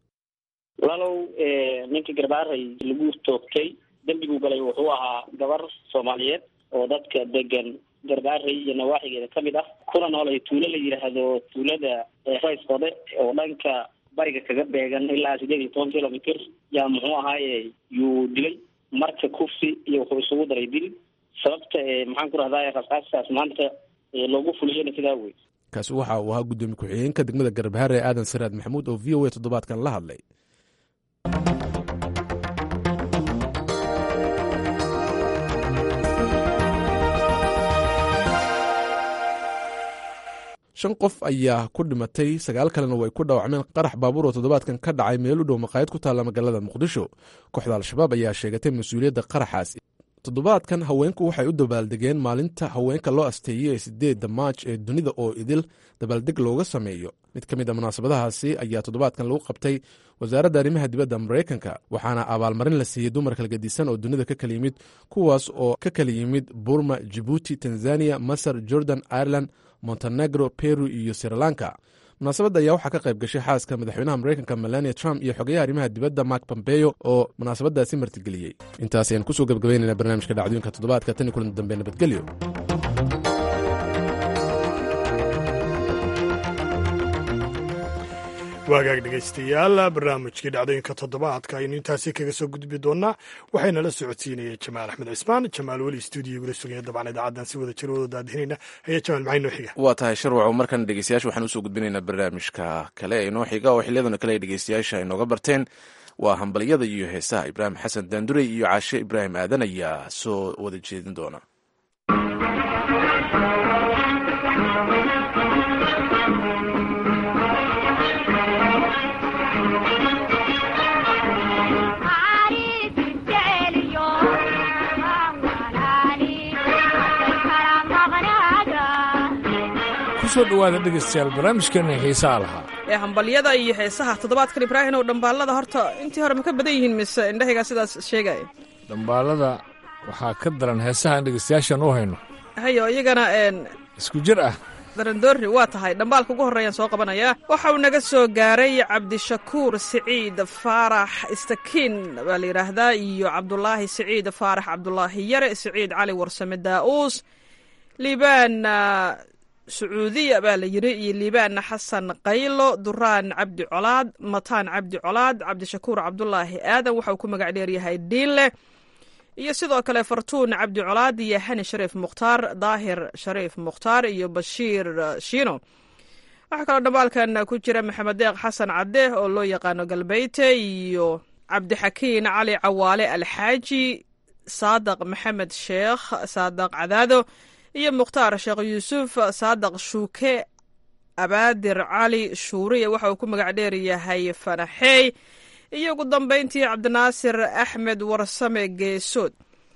Speaker 10: walaalow ninka garbaharey lagu toogtay dembiguu galay wuxuu ahaa gabar soomaaliyeed oo dadka degan garbaarey iyo nawaaxigeeda ka mid ah kuna nool ay tuulo la yidhaahdo tuulada raysqode oo dhanka bariga kaga beegan ilaa sideed iyo toban kilomitr yaa muxuu ahaaye yuu dilay marka kufsi iyo wuxuu isugu daray dil sababta maxaan ku rahdaa rasaastaas maanta loogu fuliyana sidaa wey
Speaker 1: kaasi waxa uu ahaa guddoomiye ku-xigeenka degmada garbaharre aadan siraad maxamuud oo v o a toddobaadkan la hadlay shan qof ayaa ku dhimatay sagaal kalena way ku dhaawacmeen qarax baabuur oo toddobaadkan ka dhacay meel u dhow maqaayad ku taalla magaalada muqdisho kooxda al-shabaab ayaa sheegatay mas-uuliyadda qaraxaas toddobaadkan haweenku waxay u dabaaldegeen maalinta haweenka loo asteeyey ee sideedda maaj ee dunida oo idil dabaaldeg looga sameeyo mid ka mid a munaasabadahaasi ayaa toddobaadkan lagu qabtay wasaaradda arrimaha dibadda maraykanka waxaana abaalmarin la siiyey dumar kalgadisan oo dunida ka kala yimid kuwaas oo ka kala yimid burma jibuuti tanzaniya masar jordan ireland montenegro peru iyo srilanka munaasabadda ayaa waxaa ka qayb gashay xaaska madaxweynaha maraykanka melania trump iyo xogayaha arrimaha dibadda mark pompeyo oo munaasabadaasi martigeliyey intaas ayaan kusoo gebgabaynayna barnaamijka dhacdooyinka toddobaadka tan iyo kulan dambe nabadgelyo
Speaker 2: waagaag dhegaystayaal barnaamijkii dhacdooyinka toddobaadka aynu intaasi kaga soo gudbi doonaa waxayna la socodsiinaya jamaal axmed cismaan jamaal weli stuudiogula sugaya dabcan idaacaddan si wada jir wada daadihinayna ayaa jamaal maxay noo xiga
Speaker 1: waa tahay sharwaco markan dhegeystayaasha waxaan usoo gudbinaynaa barnaamijka kale ee inoo xiga oo xiliyadan kale ay dhegeystayaasha inooga barteen waa hambalyada iyo heesaha ibraahim xasan daandurey iyo caashe ibraahim aadan ayaa soo wada jeedin doona
Speaker 11: kusoo dhawaada dhegaystayaal barnaamijkeena xiisaha lahaa
Speaker 12: ee hambalyada iyo heesaha toddobaadkan ibraahim ow dhambaalada horta intii hore ma ka badan yihiin mise indhahaygaa sidaas sheegaya
Speaker 11: dhambaalada waxaa ka daran heesaha aan dhegaystayaashan u hayno
Speaker 12: hayo iyagana n
Speaker 11: isku jir ah
Speaker 12: darandoorri waa tahay dhambaalka ugu horreeyaan soo qabanayaa waxa uu naga soo gaaray cabdishakuur siciid faarax istakiin baa la yidhaahdaa iyo cabdulaahi siciid faarax cabdulaahi yare siciid cali warsame daa'uus liibaan sacuudiya baa la yidhi iyo liibaan xasan qaylo duraan cabdi colaad mataan cabdi colaad cabdishakuur cabdulaahi aadan waxa uu ku magac dheeryahay diinleh iyo sidoo kale fartuun cabdi colaad iyo hani shariif mukhtaar daahir shariif mukhtaar iyo bashiir shiino waxaa kaloo dhambaalkan ku jira maxamed deeq xasan cadde oo loo yaqaano galbeyte iyo cabdixakiin cali cawaale alxaaji saadaq maxamed sheekh saadaq cadaado iyo mukhtaar sheekh yuusuf saadaq shuuke abaadir cali shuuriya waxa uu ku magac dheer yahay fanaxeey iyo ugu dambayntii cabdinaasir axmed warsame geesood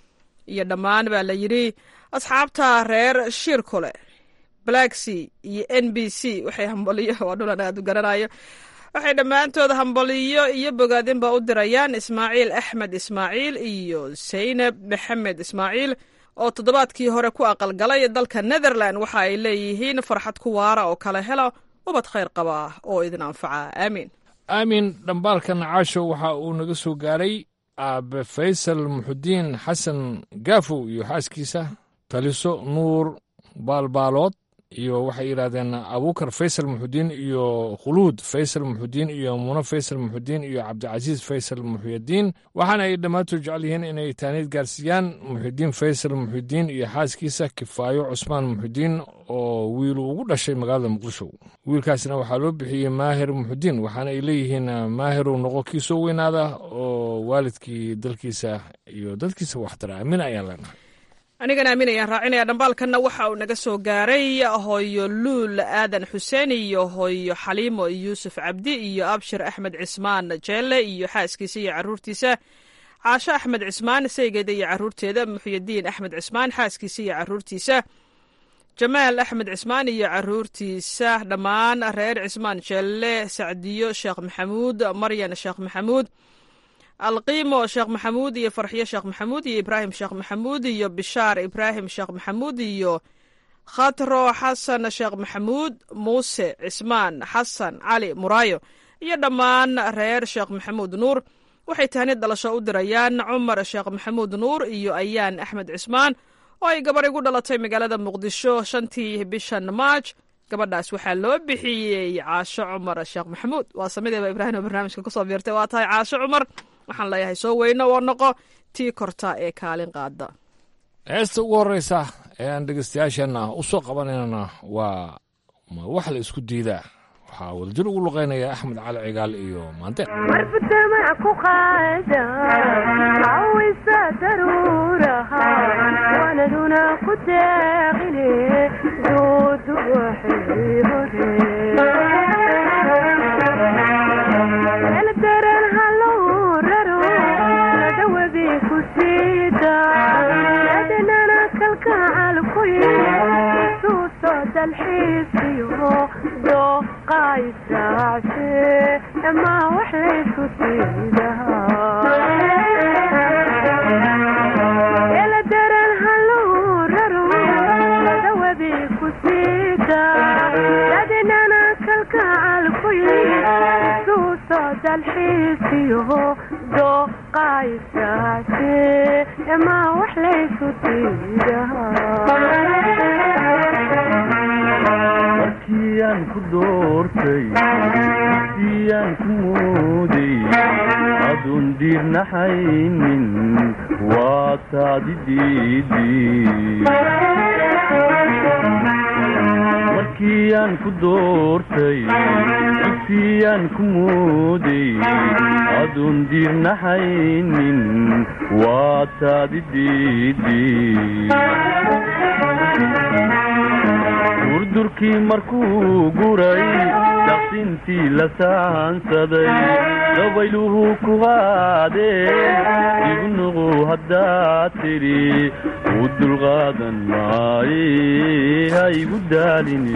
Speaker 12: iyo dhammaan baa la yidhi asxaabta reer shiirkole blacksea iyo n b c waxay hambaliyo waa dhulan aad u garanayo waxay dhammaantood hambaliyo iyo bogaadinba u dirayaan ismaaciil axmed ismaaciil iyo saynab maxamed ismaaciil oo toddobaadkii hore ku aqalgalay dalka netherland waxa ay leeyihiin farxad ku waara oo kala hela ubad khayr qaba oo idin anfaca aamiin
Speaker 11: aamin dhambaalkan caasho waxa uu naga soo gaaray aabe faysal muxudiin xasan gaafow iyo xaaskiisa taliso nuur baalbaalood iyo waxay yidhahdeen abuukar faysal muxudiin iyo khuluud faysal muxudiin iyo muno faysal muxudiin iyo cabdicasiis faysal muxyadiin waxaana ay dhammaantood jecel yihiin inay taaniid gaarsiiyaan muxidiin faysal muxidiin iyo xaaskiisa kifaayo cusmaan muxidiin oo wiilu ugu dhashay magaalada muqdisho wiilkaasna waxaa loo bixiyey maahir muxudiin waxaana ay leeyihiin maahiru noqo kii soo weynaada oo waalidkii dalkiisa iyo dadkiisa waxtara aamin ayaan leenahay
Speaker 12: anigana aamin ayaan raacinaya dhambaalkanna waxa uu naga soo gaaray hooyo luul aadan xuseen iyo hooyo xaliimo yuusuf cabdi iyo abshir axmed cismaan jeelle iyo xaaskiisa iyo caruurtiisa caasho axmed cismaan saygeeda iyo caruurteeda muxyidiin axmed cismaan xaaskiisa iyo caruurtiisa jamaal axmed cismaan iyo caruurtiisa dhammaan reer cismaan jeelle sacdiyo sheekh maxamuud maryan sheekh maxamuud alqiimo sheekh maxamuud iyo farxiyo sheekh maxamuud iyo ibraahim sheekh maxamuud iyo bishaar ibraahim sheekh maxamuud iyo khatro xasan sheekh maxamuud muuse cismaan xasan cali muraayo iyo dhammaan reer sheekh maxamuud nuur waxay tahnid dhalasho u dirayaan cumar sheekh maxamuud nuur iyo ayaan axmed cismaan oo ay gabar igu dhalatay magaalada muqdisho shantii bishan maaj gabadhaas waxaa loo bixiyey caasho cumar sheekh maxamuud waa samideeba ibraahim oo barnaamijka kusoo biirtay waa tahay caasho cumar waxaan leeyahay soo weyno oo noqo tii korta ee kaalin qaada
Speaker 11: heesta ugu horreysa ee aan dhegeystayaasheenna u soo qabanaynana waa ma wax la isku diidaa waxaa wadajir ugu luqeynaya axmed cali cigaal iyo maante
Speaker 13: marbutamac ku qaada cawisa daruuraha waanaduna ku deeqine duudu waxay hore eldaran hallow raro nadawadi ku siida adnana kalkacal ku suuso dalxiisiyo dooqaysaace ama wax laysku siidahaeldaran hallow raro nadawadi ku siida adnana kalkacal ku suuso dalxiisiyo dooqaysaace ama wax laysku siidaha
Speaker 14: markiyaan ku doortay siyaan ku mooday adun diirnaxaynin waa taadi diidi markiyaan ku doortay siyaan ku mooday adun diirnaxaynin waa taadi diidi durdurkii markuu guray daqsintii la saansaday dabayluhu ku qaadeen ignuqu haddaad tidhi u dulqaadan maaye ha igu daalini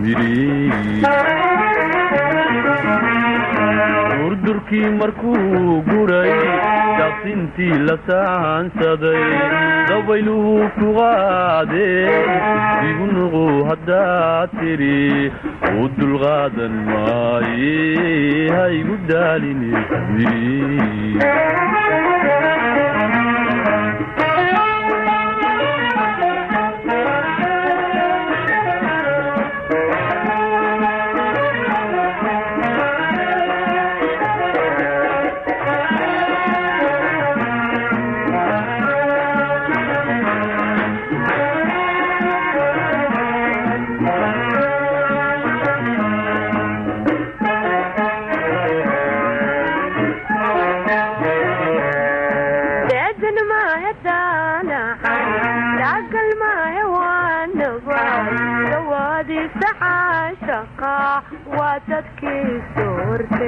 Speaker 14: durdurkii markuu guray daqsintii la saansaday dabayluhu ku qaadeen igu nuqu haddaad tidhi u dulqaadan maaye ha igu daalini
Speaker 13: waa dadkii soorte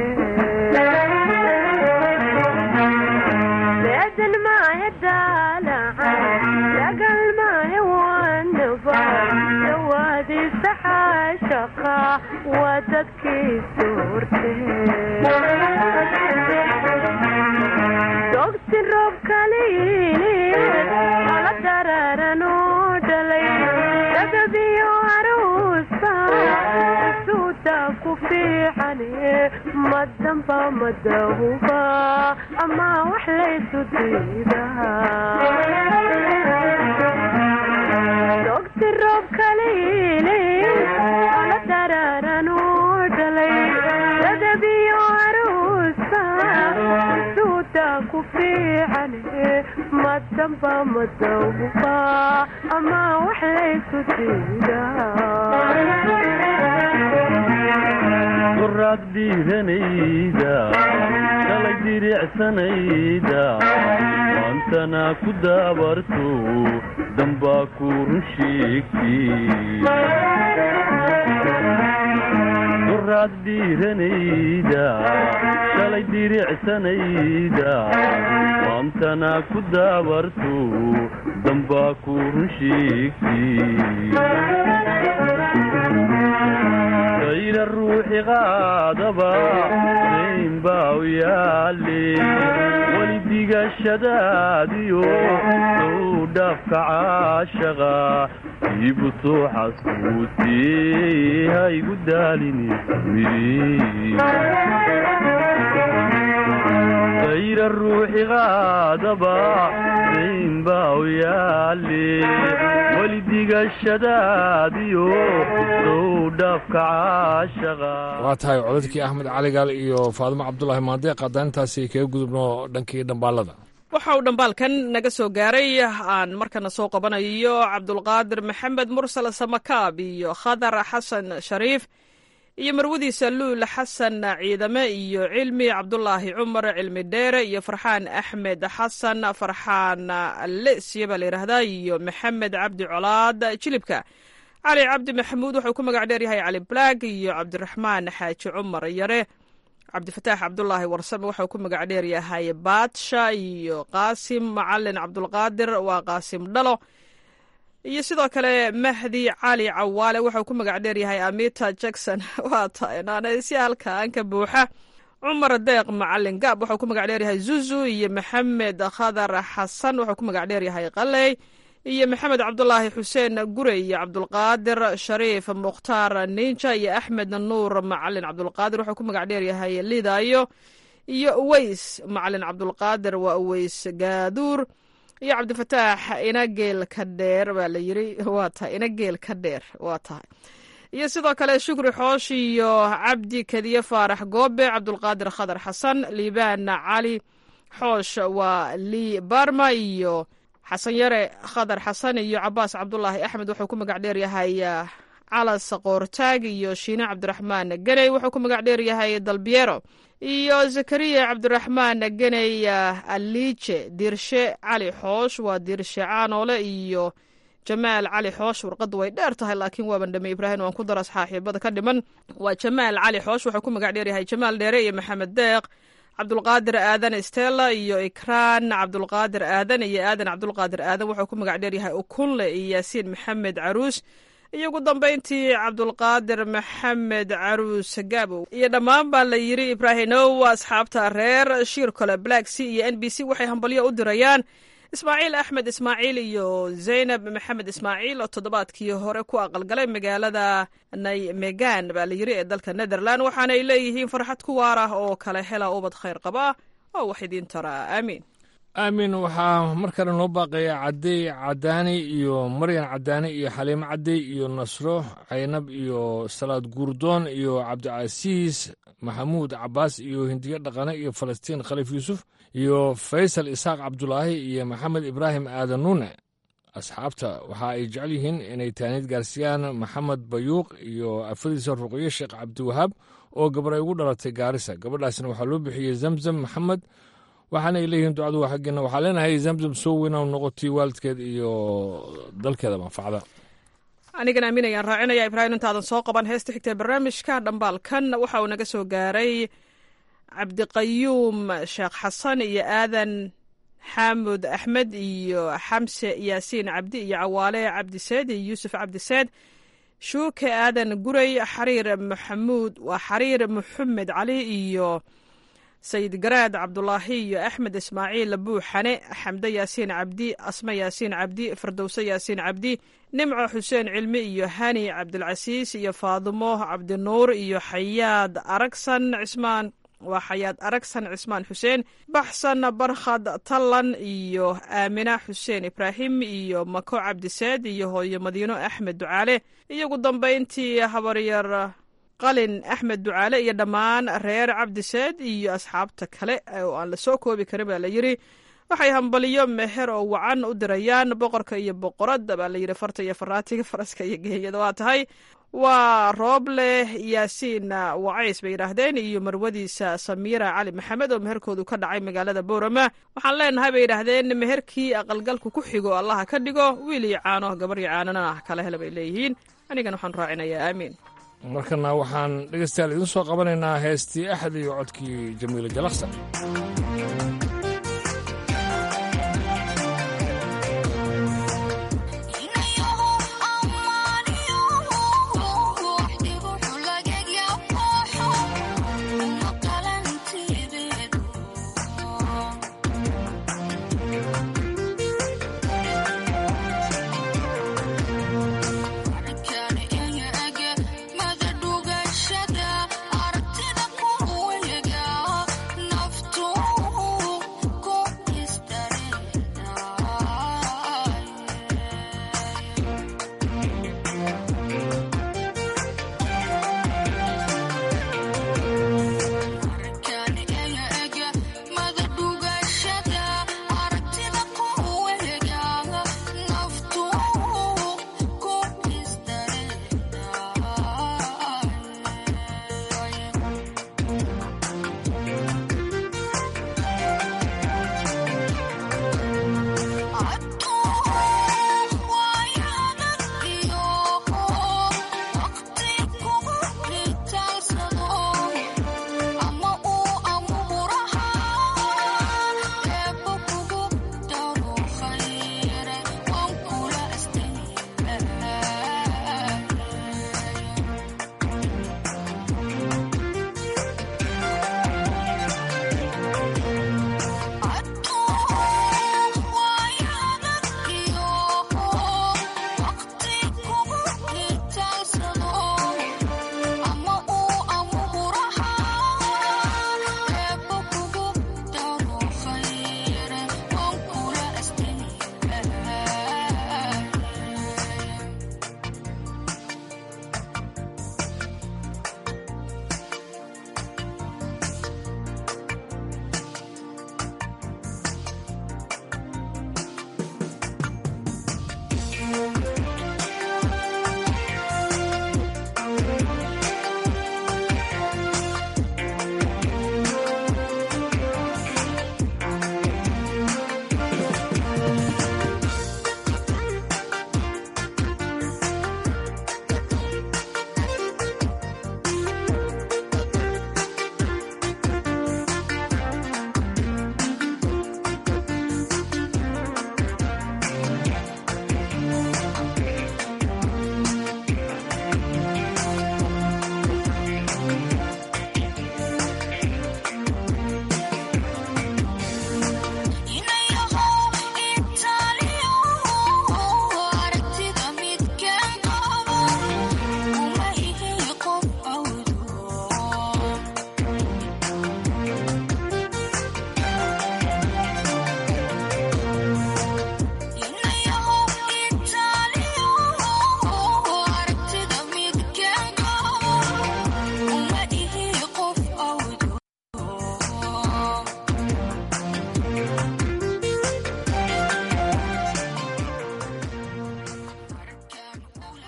Speaker 13: beedan maahe daalaca dagal maahe wanaba dawaadiisa xaashaqa waa dadkii soorte dogsi roob kaliili ala dararanoo dhalay dagabiyo aruusa suuda ku fiicane madamba madahuba ama wax laysu diidadogsi roob kaliili ala dararanoo dhalay dagabiyo aruusa suuda ku fiicane madamba madahuba ama wax laysu
Speaker 14: duraad dhiiranayda shalay diricsanayda maantana ku daabarto dambaa ku run sheegtiduraad dhiiranayda shalay diricsanayda maantana ku daabarto dambaa ku run sheegtid ayra ruuxi qaadaba dayn baa u yaale weli digashadaadiyo sow dhaafka caashaqa iibu soo xaskuutee ha igu daalini ayra ruuxi qaadaba dayn baa u yaale weli digashadaadiyo sow dhaafka caashaqa
Speaker 11: waa tahay codadkii axmed caligaal iyo faadimo cabdulaahi maandeeq hadaan intaasi kaga gudubno dhankii dhambaalada
Speaker 12: waxa uu dhambaalkan naga soo gaaray aan markana soo qabanayo cabdulqaadir maxamed mursal samakaab iyo khadar xasan shariif iyo marwadiisa luul xasan ciidame iyo cilmi cabdulaahi cumar cilmi dheere iyo farxaan axmed xasan farxaan lesya baa la yidhaahdaa iyo maxamed cabdi colaad jilibka cali cabdi maxamuud wuxuu ku magac dheer yahay cali black iyo cabdiraxmaan xaaji cumar yare cabdifataax cabdulaahi warsame waxau ku magac dheer yahay baadsha iyo qaasim macalin cabdulqaadir waa qaasim dhalo iyo sidoo kale mahdi cali cawaale waxau ku magac dheer yahay amita jackson waa tahay si halkaanka buuxa cumar deeq macalin gaab waxau ku magac dheer yahay zuzu iyo maxamed khadar xasan waxau ku magac dheer yahay qaley iyo maxamed cabdulaahi xuseen gure iyo cabdulqaadir shariif mukhtaar ninja iyo axmed nuur macalin cabdulqaadir waxau ku magac dheer yahay lidayo iyo uweys macalin cabdulqaadir waa uweys gaaduur iyo cabdifataax inageel ka dheer baa la yiri waa tahay inageel ka dheer waa tahay iyo sidoo kale shukri xoosh iyo cabdi kadiye faarax goobe cabdulqaadir khadar xasan liibaan cali xoosh waa lii barma iyo xasan yare khadar xasan iyo cabaas cabdulaahi axmed wuxuu ku magac dheer yahay calas qoortaag iyo shiine cabdiraxmaan geney wuxuu ku magac dheer yahay dalbiero iyo zakariya cabdiraxmaan geney aliije diirshe cali xoosh waa diirshe caanoole iyo jamaal cali xoosh warqadda way dheer tahay laakiin waaban dhame ibraahim waan ku dara saaxiibada ka dhiman waa jamaal cali xoosh wuxuu ku magac dheer yahay jamaal dheere iyo maxamed deeq cabdulqaadir aadan stella iyo ikraan cabdulqaadir aadan iyo aadan cabdulqaadir aadan wuxuu ku magac dheer yahay ukunle iyo yaasiin maxamed caruus iyo ugu dambeyntii cabdulqaadir maxamed caruus gabow iyo dhammaan baa la yiri ibraahimow asxaabta reer shiirkole black c iyo n b c waxay hambalyo u dirayaan ismaaciil axmed ismaaciil iyo zaynab maxamed ismaaciil oo toddobaadkii hore ku aqalgalay magaalada naymegan baa la yiri ee dalka netherland waxaana ay leeyihiin farxad ku waar ah oo kale hela ubad khayr qaba oo wax idiin taraa aamiin
Speaker 11: aamin waxaa mar kale noo baaqaya cadey cadaani iyo maryan cadaani iyo xaliimo cadey iyo nasro caynab iyo salaad guurdoon iyo cabdicasiis maxamuud cabaas iyo hindiyo dhaqane iyo falastiin khaliif yuusuf iyo faysal isaaq cabdulaahi iyo maxamed ibraahim aadan nuune asxaabta waxa ay jecel yihiin inay taaniid gaarsiiyaan maxamed bayuuq iyo afadiisa ruqyo sheekh cabdiwahaab oo gabar ay ugu dhalatay gaarisa gabadhaasna waxaa loo bixiyey zamzam maxamed waxaana ay leeyihiin ducadu waa xaggeena waxaa leenahay zamzam soo weyna noqotay waalidkeed iyo dalkeeda manfacda
Speaker 12: anigan aaminayaan raacinaya ibraahim intaadan soo qaban heesta xigtee barnaamijka dhambaalkan waxa uu naga soo gaaray cabdiqayuum sheekh xasan iyo aadan xaamud axmed iyo xamse yaasiin cabdi iyo cawaale cabdiseed iyo yuusuf cabdiseed shuuke aadan guray xariir maxamuud waa xariir maxamed cali iyo sayid garaad cabdulaahi iyo axmed ismaaciil buuxane xamde yaasiin cabdi asme yaasiin cabdi fardowse yaasiin cabdi nimco xuseen cilmi iyo hani cabdilcasiis iyo faadumo cabdinuur iyo xayaad aragsan cismaan waa xayaad aragsan cismaan xuseen baxsan barkhad tallan iyo aamina xuseen ibraahim iyo mako cabdiseed iyo hooyo madiino axmed ducaale iyo ugu dambeyntii habaryar qalin axmed ducaale iyo dhammaan reer cabdiseed iyo asxaabta kale oo aan la soo koobi karin baa la yiri waxay hambaliyo meher oo wacan u dirayaan boqorka iyo boqoradda baa la yidhi farta iyo faraatiga faraska iyo geeyada waa tahay waa rooble yaasiin wacays bay yidhaahdeen iyo marwadiisa samiira cali maxamed oo meherkoodu ka dhacay magaalada boorama waxaan leenahay bay yidhaahdeen meherkii aqalgalku ku xigo allaha ka dhigo wiil iyo caano gabar iyo caanana ah kala hele bay leeyihiin anigan waxaan raacinayaa aamiin
Speaker 11: markana waxaan dhegeystayaal idiin soo qabanaynaa heestii axad iyo codkii jamiile jalaksa
Speaker 15: Naftu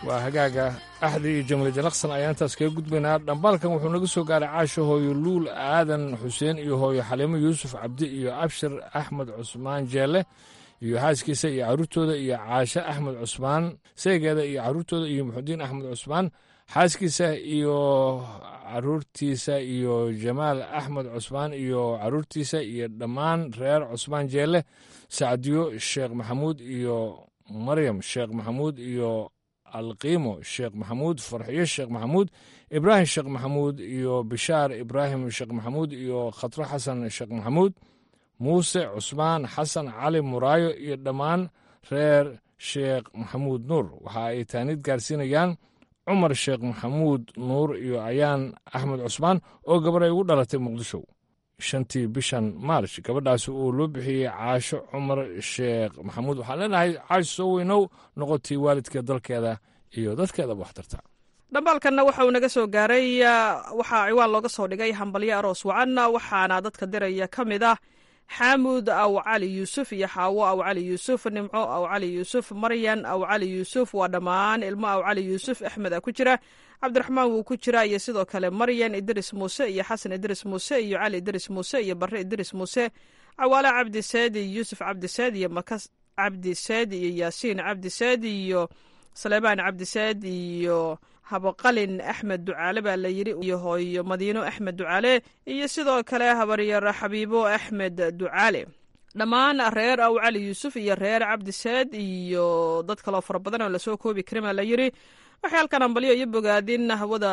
Speaker 11: waa hagaaga axdi iyo jamle janaqsan ayaan intaas kaga gudbaynaa dhambaalkan wuxuu naga soo gaaray caasho hooyo luul aadan xuseen iyo hooyo xaliimo yuusuf cabdi iyo abshir axmed cusmaan jeelle iyo xaaskiisa iyo carruurtooda iyo caashe axmed cusmaan seegeeda iyo carruurtooda iyo muxudiin axmed cusmaan xaaskiisa iyo caruurtiisa iyo jamaal axmed cusmaan iyo caruurtiisa iyo dhammaan reer cusmaan jeelle sacdiyo sheekh maxamuud iyo maryam sheekh maxamuud iyo alqiimo sheekh maxamuud farxiyo sheekh maxamuud ibraahim sheekh maxamuud iyo bishaar ibraahim sheekh maxamuud iyo khatro xasan sheekh maxamuud muuse cusmaan xasan cali muraayo iyo dhammaan reer sheekh maxamuud nuur waxa ay taanid gaarsiinayaan cumar sheekh maxamuud nuur iyo ayaan axmed cusmaan oo gabar ay ugu dhalatay muqdisho shantii bishan maarch gabadhaasi uu loo bixiyey caasho cumar sheekh maxamuud waxaan leenahay caasho soo weynow noqotay waalidka dalkeeda iyo dadkeedaba waxtarta
Speaker 12: dhambaalkanna waxa uu naga soo gaaray waxaa ciwaan looga soo dhigay hambalyo aroos wacan waxaana dadka diraya ka mid ah xaamud aw cali yuusuf iyo xaawo aw cali yuusuf nimco aw cali yuusuf maryan aw cali yuusuf waa dhammaan ilmo aw cali yuusuf axmed a ku jira cabdiraxmaan wuu ku jira iyo sidoo kale maryan idris muuse iyo xasan idris muuse iyo cali idris muuse iyo barre idris muuse cawaale cabdi saadi yuusuf cabdi saadi iyo makas cabdi saadi iyo yaasiin cabdi saadi iyo saleebaan cabdi saadi iyo habaqalin axmed ducaale baa la yidhi iyo hooyo madiino axmed ducaale iyo sidoo kale habaryar xabiibo axmed ducaale dhammaan reer aw cali yuusuf iyo reer cabdisaad iyo dad kaloo fara badan oo lasoo koobi karin baa la yidhi waxay halkan ambalyo iyo bogaadin hawada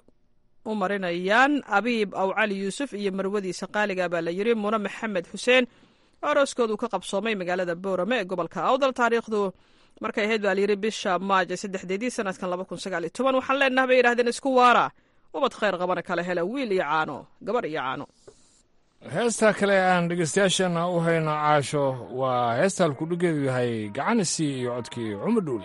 Speaker 12: u marinayaan abiib aw cali yuusuf iyo marwadiisa qaaliga baa la yidhi mune maxamed xuseen arooskoodu ka qabsoomay magaalada boorame ee gobolka awdal taariikhdu markay ahayd baa layidhi bisha maaja saddexdeedii sanadkan laba kun sagaal iyo toban waxaan leenaha bay yidhahdeen isku waara ubad khayr qabana kala hela wiil iyo caano gabar iyo caano
Speaker 11: heesta kale aan dhegeystayaashana u hayno caasho waa heesta halkudhigeedu yahay gacanisi iyo codkii cumar dhuule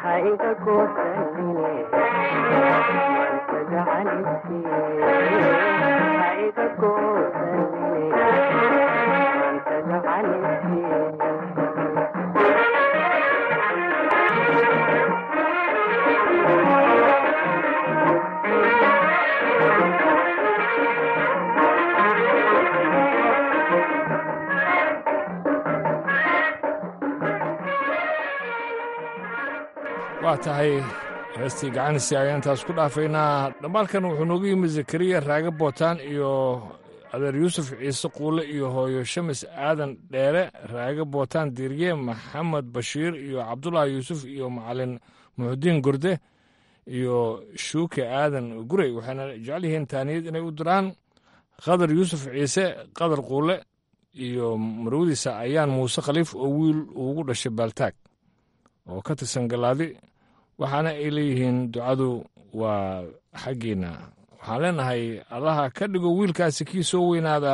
Speaker 13: haiga goosanine wanta gacanisiiye haiga goosanine wanta gacanisiiye
Speaker 11: waa tahay heestii gacanisi ayaan taas ku dhaafaynaa dhammaalkan wuxuu noogu yimid zakariya raaga bootaan iyo adeer yuusuf ciise quule iyo hooyo shamis aadan dheere raaga bootaan diirye maxamed bashiir iyo cabdulaahi yuusuf iyo macalin muxudiin gurde iyo shuuke aadan gurey waxayna jecel yihiin taaniyad inay u diraan qadar yuusuf ciise qadar quule iyo marwadiisa ayaan muuse khaliif oo wiil ugu dhashay baaltaag oo ka tirsan galaadi waxaana ay leeyihiin ducadu waa xaggiinna waxaan leenahay allaha ka dhigo wiilkaasi kii soo weynaada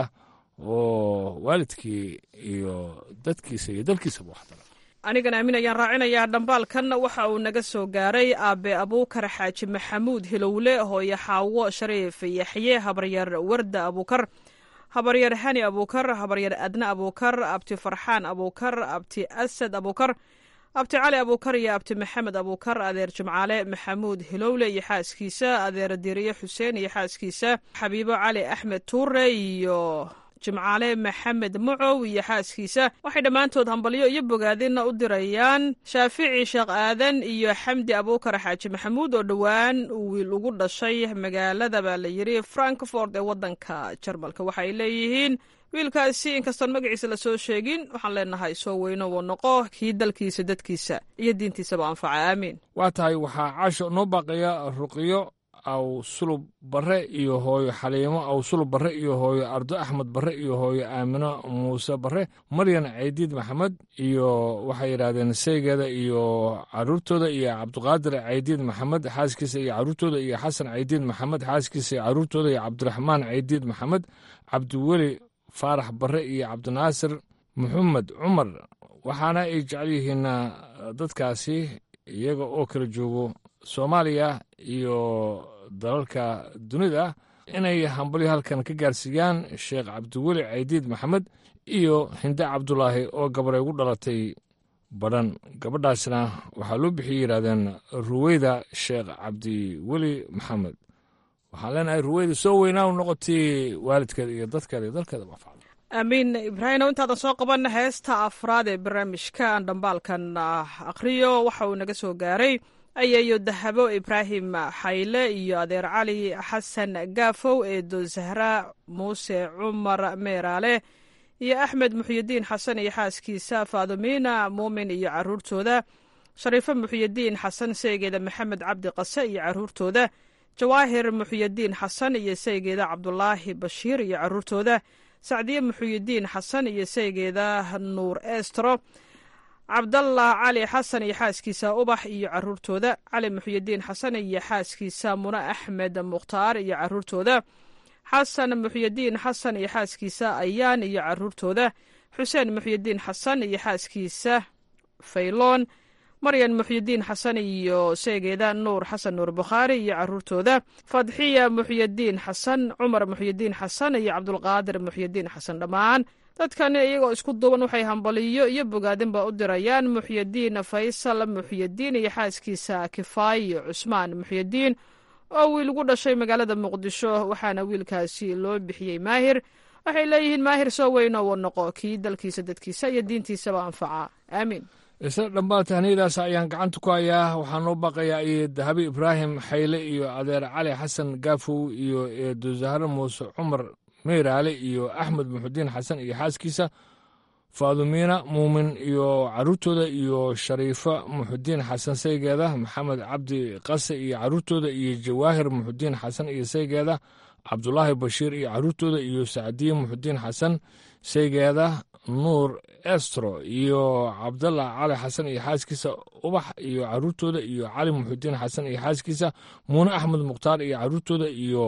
Speaker 11: oo waalidkii iyo dadkiisa iyo dalkiisaba waxtara
Speaker 12: anigan aamin ayaan raacinayaa dhambaalkan waxa uu naga soo gaaray aabe abuukar xaaji maxamuud hilowle hooyo xaawo shariif yaxye habaryar warda abuukar habaryar hani abuukar habaryar adna abuukar abti farxaan abuukar abti asad abuukar abti cali abuukar iyo abti maxamed abuukar adeer jimcaale maxamuud hilowle iyo xaaskiisa adeer diriye xuseen iyo xaaskiisa xabiibo cali axmed tuure iyo jimcaale maxamed mucow iyo xaaskiisa waxay dhammaantood hambalyo iyo bogaadinna u dirayaan shaafici sheekh aadan iyo xamdi abuukar xaaji maxamuud oo dhowaan uu wiil ugu dhashay magaalada baa la yidhi frankfort ee waddanka jarmalka waxaay leeyihiin wiilkaasi inkastoon magaciisa lasoo sheegin waxaan leenahay soo weyno wuu noqo kii dalkiisa dadkiisa iyo diintiisaba anfaca aamiin
Speaker 11: waa tahay waxaa caasho noo baaqaya ruqiyo aw sulub barre iyo hooyo xaliimo aw sulub barre iyo hooyo ardo axmed barre iyo hooyo aamino muuse barre maryan caydiid maxamed iyo waxay yidhaahdeen seygeeda iyo caruurtooda iyo cabdiqaadir caydiid maxamed xaaskiisa iyo caruurtooda iyo xasan caydiid maxamed xaaskiisa iyo caruurtooda iyo cabdiraxmaan caydiid maxamed cabdiweli faarax barre iyo cabdinaasir maxamed cumar waxaana ay jecel yihiin dadkaasi iyaga oo kala joogo soomaaliya iyo dalalka dunida inay hambalyo halkan ka gaarsiiyaan sheekh cabdiweli caydiid maxamed iyo hinde cabdulaahi oo gabaray ugu dhalatay badhan gabadhaasna waxaa loo bixiyey yidhahdeen ruweyda sheekh cabdiweli maxamed waxaan leenahay ruweyda soo weynaa u noqotay waalidkeeda iyo dadkeeda iyo dalkeeda bafacda
Speaker 12: aamiin ibraahimow intaadan soo qaban heesta afraad ee barnaamijka aan dhambaalkan akhriyo waxa uu naga soo gaaray ayayo dahabo ibraahim xayle iyo adeer cali xasan gaafow eedo zahra muuse cumar meeraale iyo axmed muxyidiin xasan iyo xaaskiisa faadumiina muumin iyo caruurtooda shariifo muxyidiin xasan saygeeda maxamed cabdi qase iyo caruurtooda jawaahir muxyidiin xasan iyo saygeeda cabdulaahi bashiir iyo caruurtooda sacdiye muxuyidiin xasan iyo saygeeda nuur estro cabdallah cali xasan iyo xaaskiisa ubax iyo caruurtooda cali muxyidiin xasan iyo xaaskiisa mune axmed mukhtaar iyo caruurtooda xasan muxyidiin xasan iyo xaaskiisa ayaan iyo caruurtooda xuseen muxyidiin xasan iyo xaaskiisa fayloon maryan muxyidiin xasan iyo seegeeda nuur xasan nuur bukhaari iyo caruurtooda fadxiya muxyidiin xasan cumar muxyidiin xasan iyo cabdulqaadir muxyidiin xasan dhammaan dadkani iyagoo isku duuban waxay hambaliyo iyo bogaadinba u dirayaan muxyidiin faysal muxyidiin iyo xaaskiisa kifaayo cusmaan muxyidiin oo wiil ugu dhashay magaalada muqdisho waxaana wiilkaasi loo bixiyey maahir waxay leeyihiin maahir soo weyno wuu noqo kii dalkiisa dadkiisa iyo diintiisaba anfaca aamiin
Speaker 11: isla dhammaan tahniyadaas ayaan gacanta ku hayaa waxaa noo baaqayaa iyo dahabi ibraahim xayle iyo adeer cali xasan gaafow iyo eedo zahro muuse cumar meyraale iyo axmed muxudiin xasan iyo xaaskiisa faadumiina muumin iyo caruurtooda iyo shariifo muxudiin xasan saygeeda maxamed cabdi qase iyo caruurtooda iyo jawaahir muxudiin xasan iyo saygeeda cabdulaahi bashiir iyo caruurtooda iyo sacdiye muxudiin xasan saygeeda nuur estro iyo cabdallah cali xasan iyo xaaskiisa ubax iyo caruurtooda iyo cali muxudiin xasan iyo xaaskiisa muune axmed mukhtaar iyo caruurtooda iyo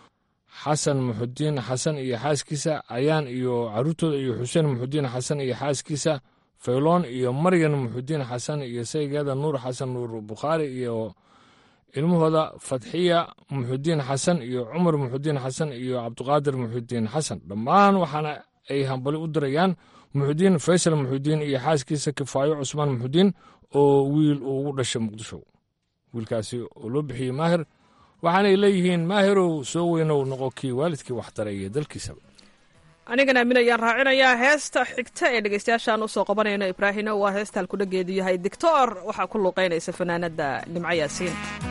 Speaker 11: xasan muxudiin xasan iyo xaaskiisa ayaan iyo caruurtooda iyo xuseen muxudiin xasan iyo xaaskiisa fayloon iyo maryan muxudiin xasan iyo saygeeda nuur xasan nuur bukhaari iyo ilmahooda fatxiya muxudiin xasan iyo cumar muxudiin xasan iyo cabdiqaadir muxudiin xasan dhammaan waxaana ay hambali u dirayaan muxudiin faysal muxudiin iyo xaaskiisa kifaayo cusmaan muxudiin oo wiil uu ugu dhashay muqdisho wiilkaasi oo loo bixiyey maahir waxaanay leeyihiin maahirow soo weynow noqo kii waalidkii waxtaray iyo dalkiisaba
Speaker 12: anigana aamin ayaan raacinayaa heesta xigta ee dhegeystayaashaan usoo qabanayno ibraahino waa heesta halkudhageedu yahay dictor waxaa ku luuqeynaysa fanaanada nimco yaasiin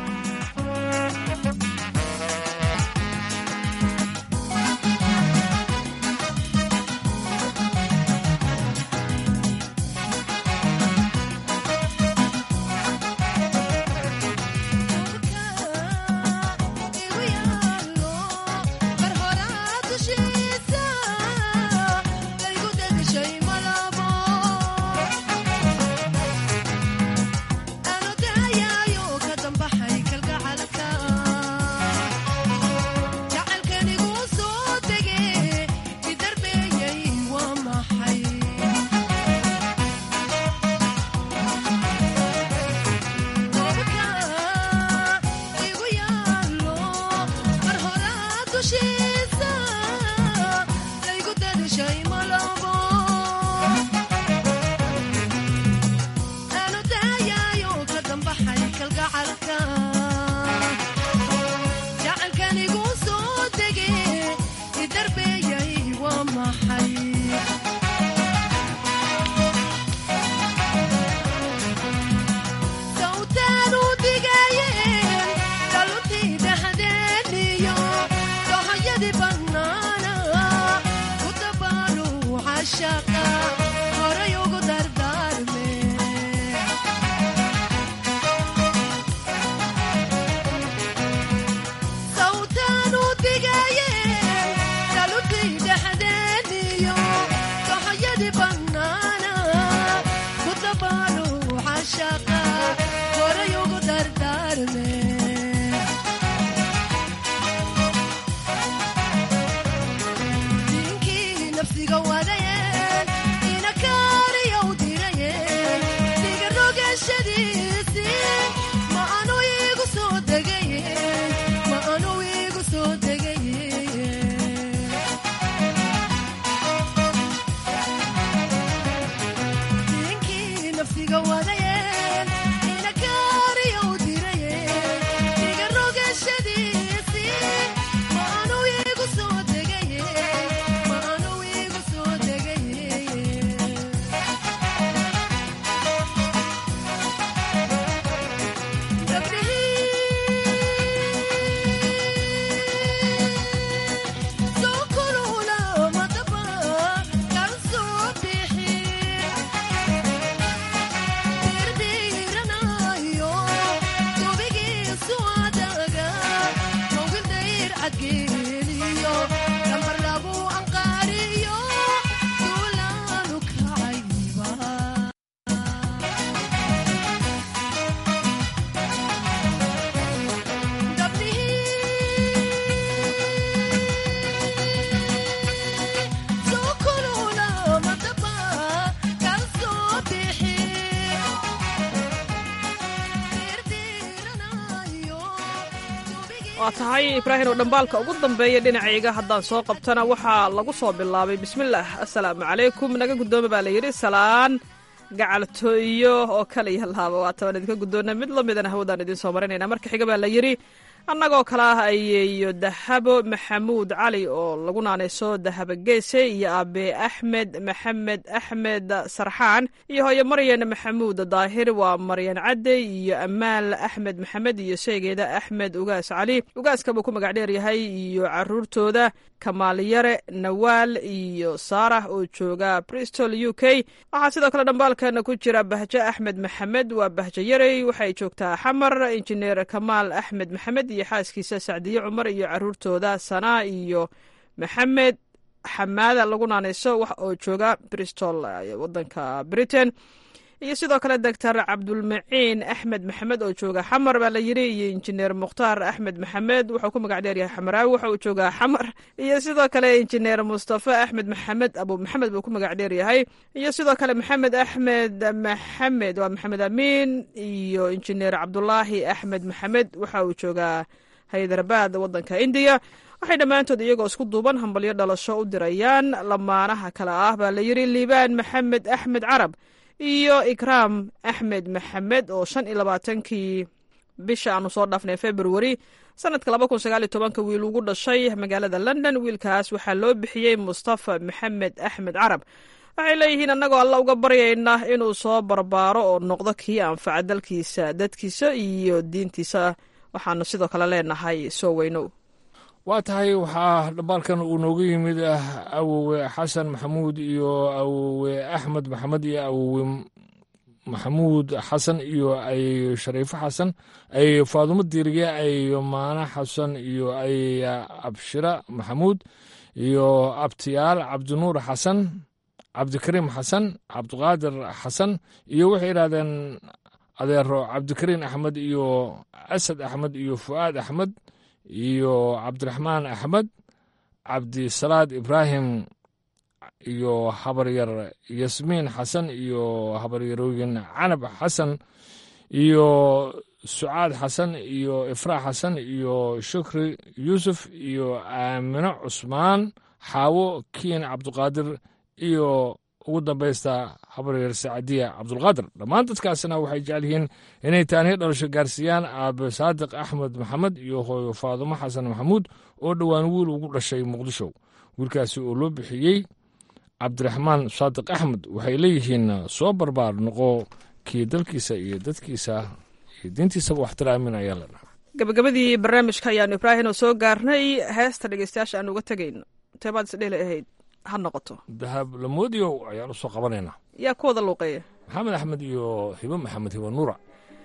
Speaker 12: waa tahay ibraahim oo dhambaalka ugu dambeeya dhinacayga haddaan soo qabtana waxaa lagu soo bilaabay bismillaah assalaamu calaykum naga guddooma baa layidhi salaan gacaltooyo oo kaliya laaba waa tabaan idinka guddoona mid la midana hawadaan idiin soo marinayna marka xiga baa la yidhi annagoo kale ah ayeeyo dahabo maxamuud cali oo lagu naanayso dahabo geese iyo aabe axmed maxamed axmed sarxaan iyo hooyo maryan maxamuud daahir waa maryan cadde iyo amaal axmed maxamed iyo sheegeeda axmed ugaas cali ugaaska buu ku magac dheer yahay iyo caruurtooda kamaal yare nawaal iyo saarah oo jooga bristol u k waxaa sidoo kale dhambaalkana ku jira bahjo axmed maxamed waa bahjo yarey waxay joogtaa xamar injineer kamaal axmed maxamed iyo xaaskiisa sacdiye cumar iyo caruurtooda sanaa iyo maxamed xamaada lagu naanayso wax oo jooga bristol wadanka britain iyo sidoo kale doctor cabdulmaciin axmed maxamed oo jooga xamar baa la yiri iyo injineer mukhtaar axmed maxamed wuxuu ku magac dheeryahay xamaraawi waxa uu joogaa xamar iyo sidoo kale injineer mustafa axmed maxamed abu maxamed buu ku magac dheeryahay iyo sidoo kale maxamed axmed maxamed waa maxamed amiin iyo injineer cabdulaahi axmed maxamed waxa uu joogaa haydarabad wadanka indiya waxay dhammaantood iyagoo isku duuban hambalyo dhalasho u dirayaan lamaanaha kale ah baa la yiri liibaan maxamed axmed carab iyo ikraam axmed maxamed oo shan iyo labaatankii bisha aanu soo dhaafnay februari sanadka laba kun sagaal iyo tobanka wiil ugu dhashay magaalada london wiilkaas waxaa loo bixiyey mustafa maxamed axmed carab waxay leeyihiin annagoo alla uga baryayna inuu soo barbaaro oo noqdo kii anfaca dalkiisa dadkiisa iyo diintiisa waxaanu sidoo kale leenahay soo weynow
Speaker 11: waa tahay waxaa dhambaalkan uu nooga yimid awowe xasan maxamuud iyo awowe axmed maxamed iyo awowe maxamuud xasan iyo ay shariifo xasan ay faadumo diiriye ay maana xasan iyo ay abshira maxamuud iyo abtiyaal cabdinuur xasan cabdikariim xasan cabdiqaadir xasan iyo waxay idhahdeen adeero cabdikariin axmed iyo asad axmed iyo fu'aad axmed iyo cabdiraxmaan axmed cabdisalaad ibraahim iyo habaryar yasmiin xasan iyo habaryarooyin canab xasan iyo sucaad xasan iyo ifraax xasan iyo shukri yuusuf iyo aamino cusmaan xaawo kiin cabdiqaadir iyo ugu dambaysta habaryar sacadiya cabdulqaadir dhammaan dadkaasna waxay jecel yihiin inay taaniyo dhalasho gaarsiiyaan aabe saadiq axmed maxamed iyo hooyo faadumo xasan maxamuud oo dhowaan wiil ugu dhashay muqdisho wiilkaasi oo loo bixiyey cabdiraxmaan saadiq axmed waxay leeyihiin soo barbaar noqo kii dalkiisa iyo dadkiisa iyo diintiisaba waxtiraamin ayaa la dhaha
Speaker 12: gabagabadii barnaamijka ayaanu ibraahim oo soo gaarnay heesta dhegeystayaasha aan uga tegayno teebaad isdheli ahayd ha noqoto
Speaker 11: dahab lamoodiyow ayaan u soo qabanaynaa
Speaker 12: yaa ku wada luuqeeya
Speaker 11: maxamed axmed iyo hibo maxamed hibo nuura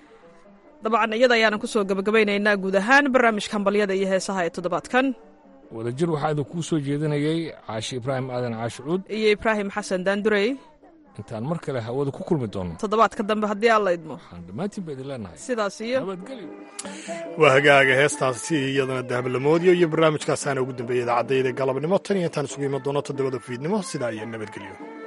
Speaker 12: dabcan iyada ayaanan ku soo gebagabaynaynaa guud ahaan barnaamijka hambalyada iyo heesaha ee toddobaadkan
Speaker 11: wadajir waxaa idin kuu soo jeedinayay caashi ibraahim aadan caashi cuud
Speaker 12: iyo ibraahim xasan daandurey
Speaker 11: intaan mar kale hawada ku kulmi doono
Speaker 12: toddobaadka dambe haddii alla idmo
Speaker 11: waxaan dhammaantiin ba idin leenahay
Speaker 12: sidaas iyo
Speaker 11: nabadgelyo
Speaker 2: waa hagaaga heestaasi iyadana dahablamoodiyo iyo barnaamijkaasaana ugu dambeeyay idaacadayda galabnimo tan iyo intaan isugu iman doono toddobada fiidnimo sidaa iyo nabadgelyo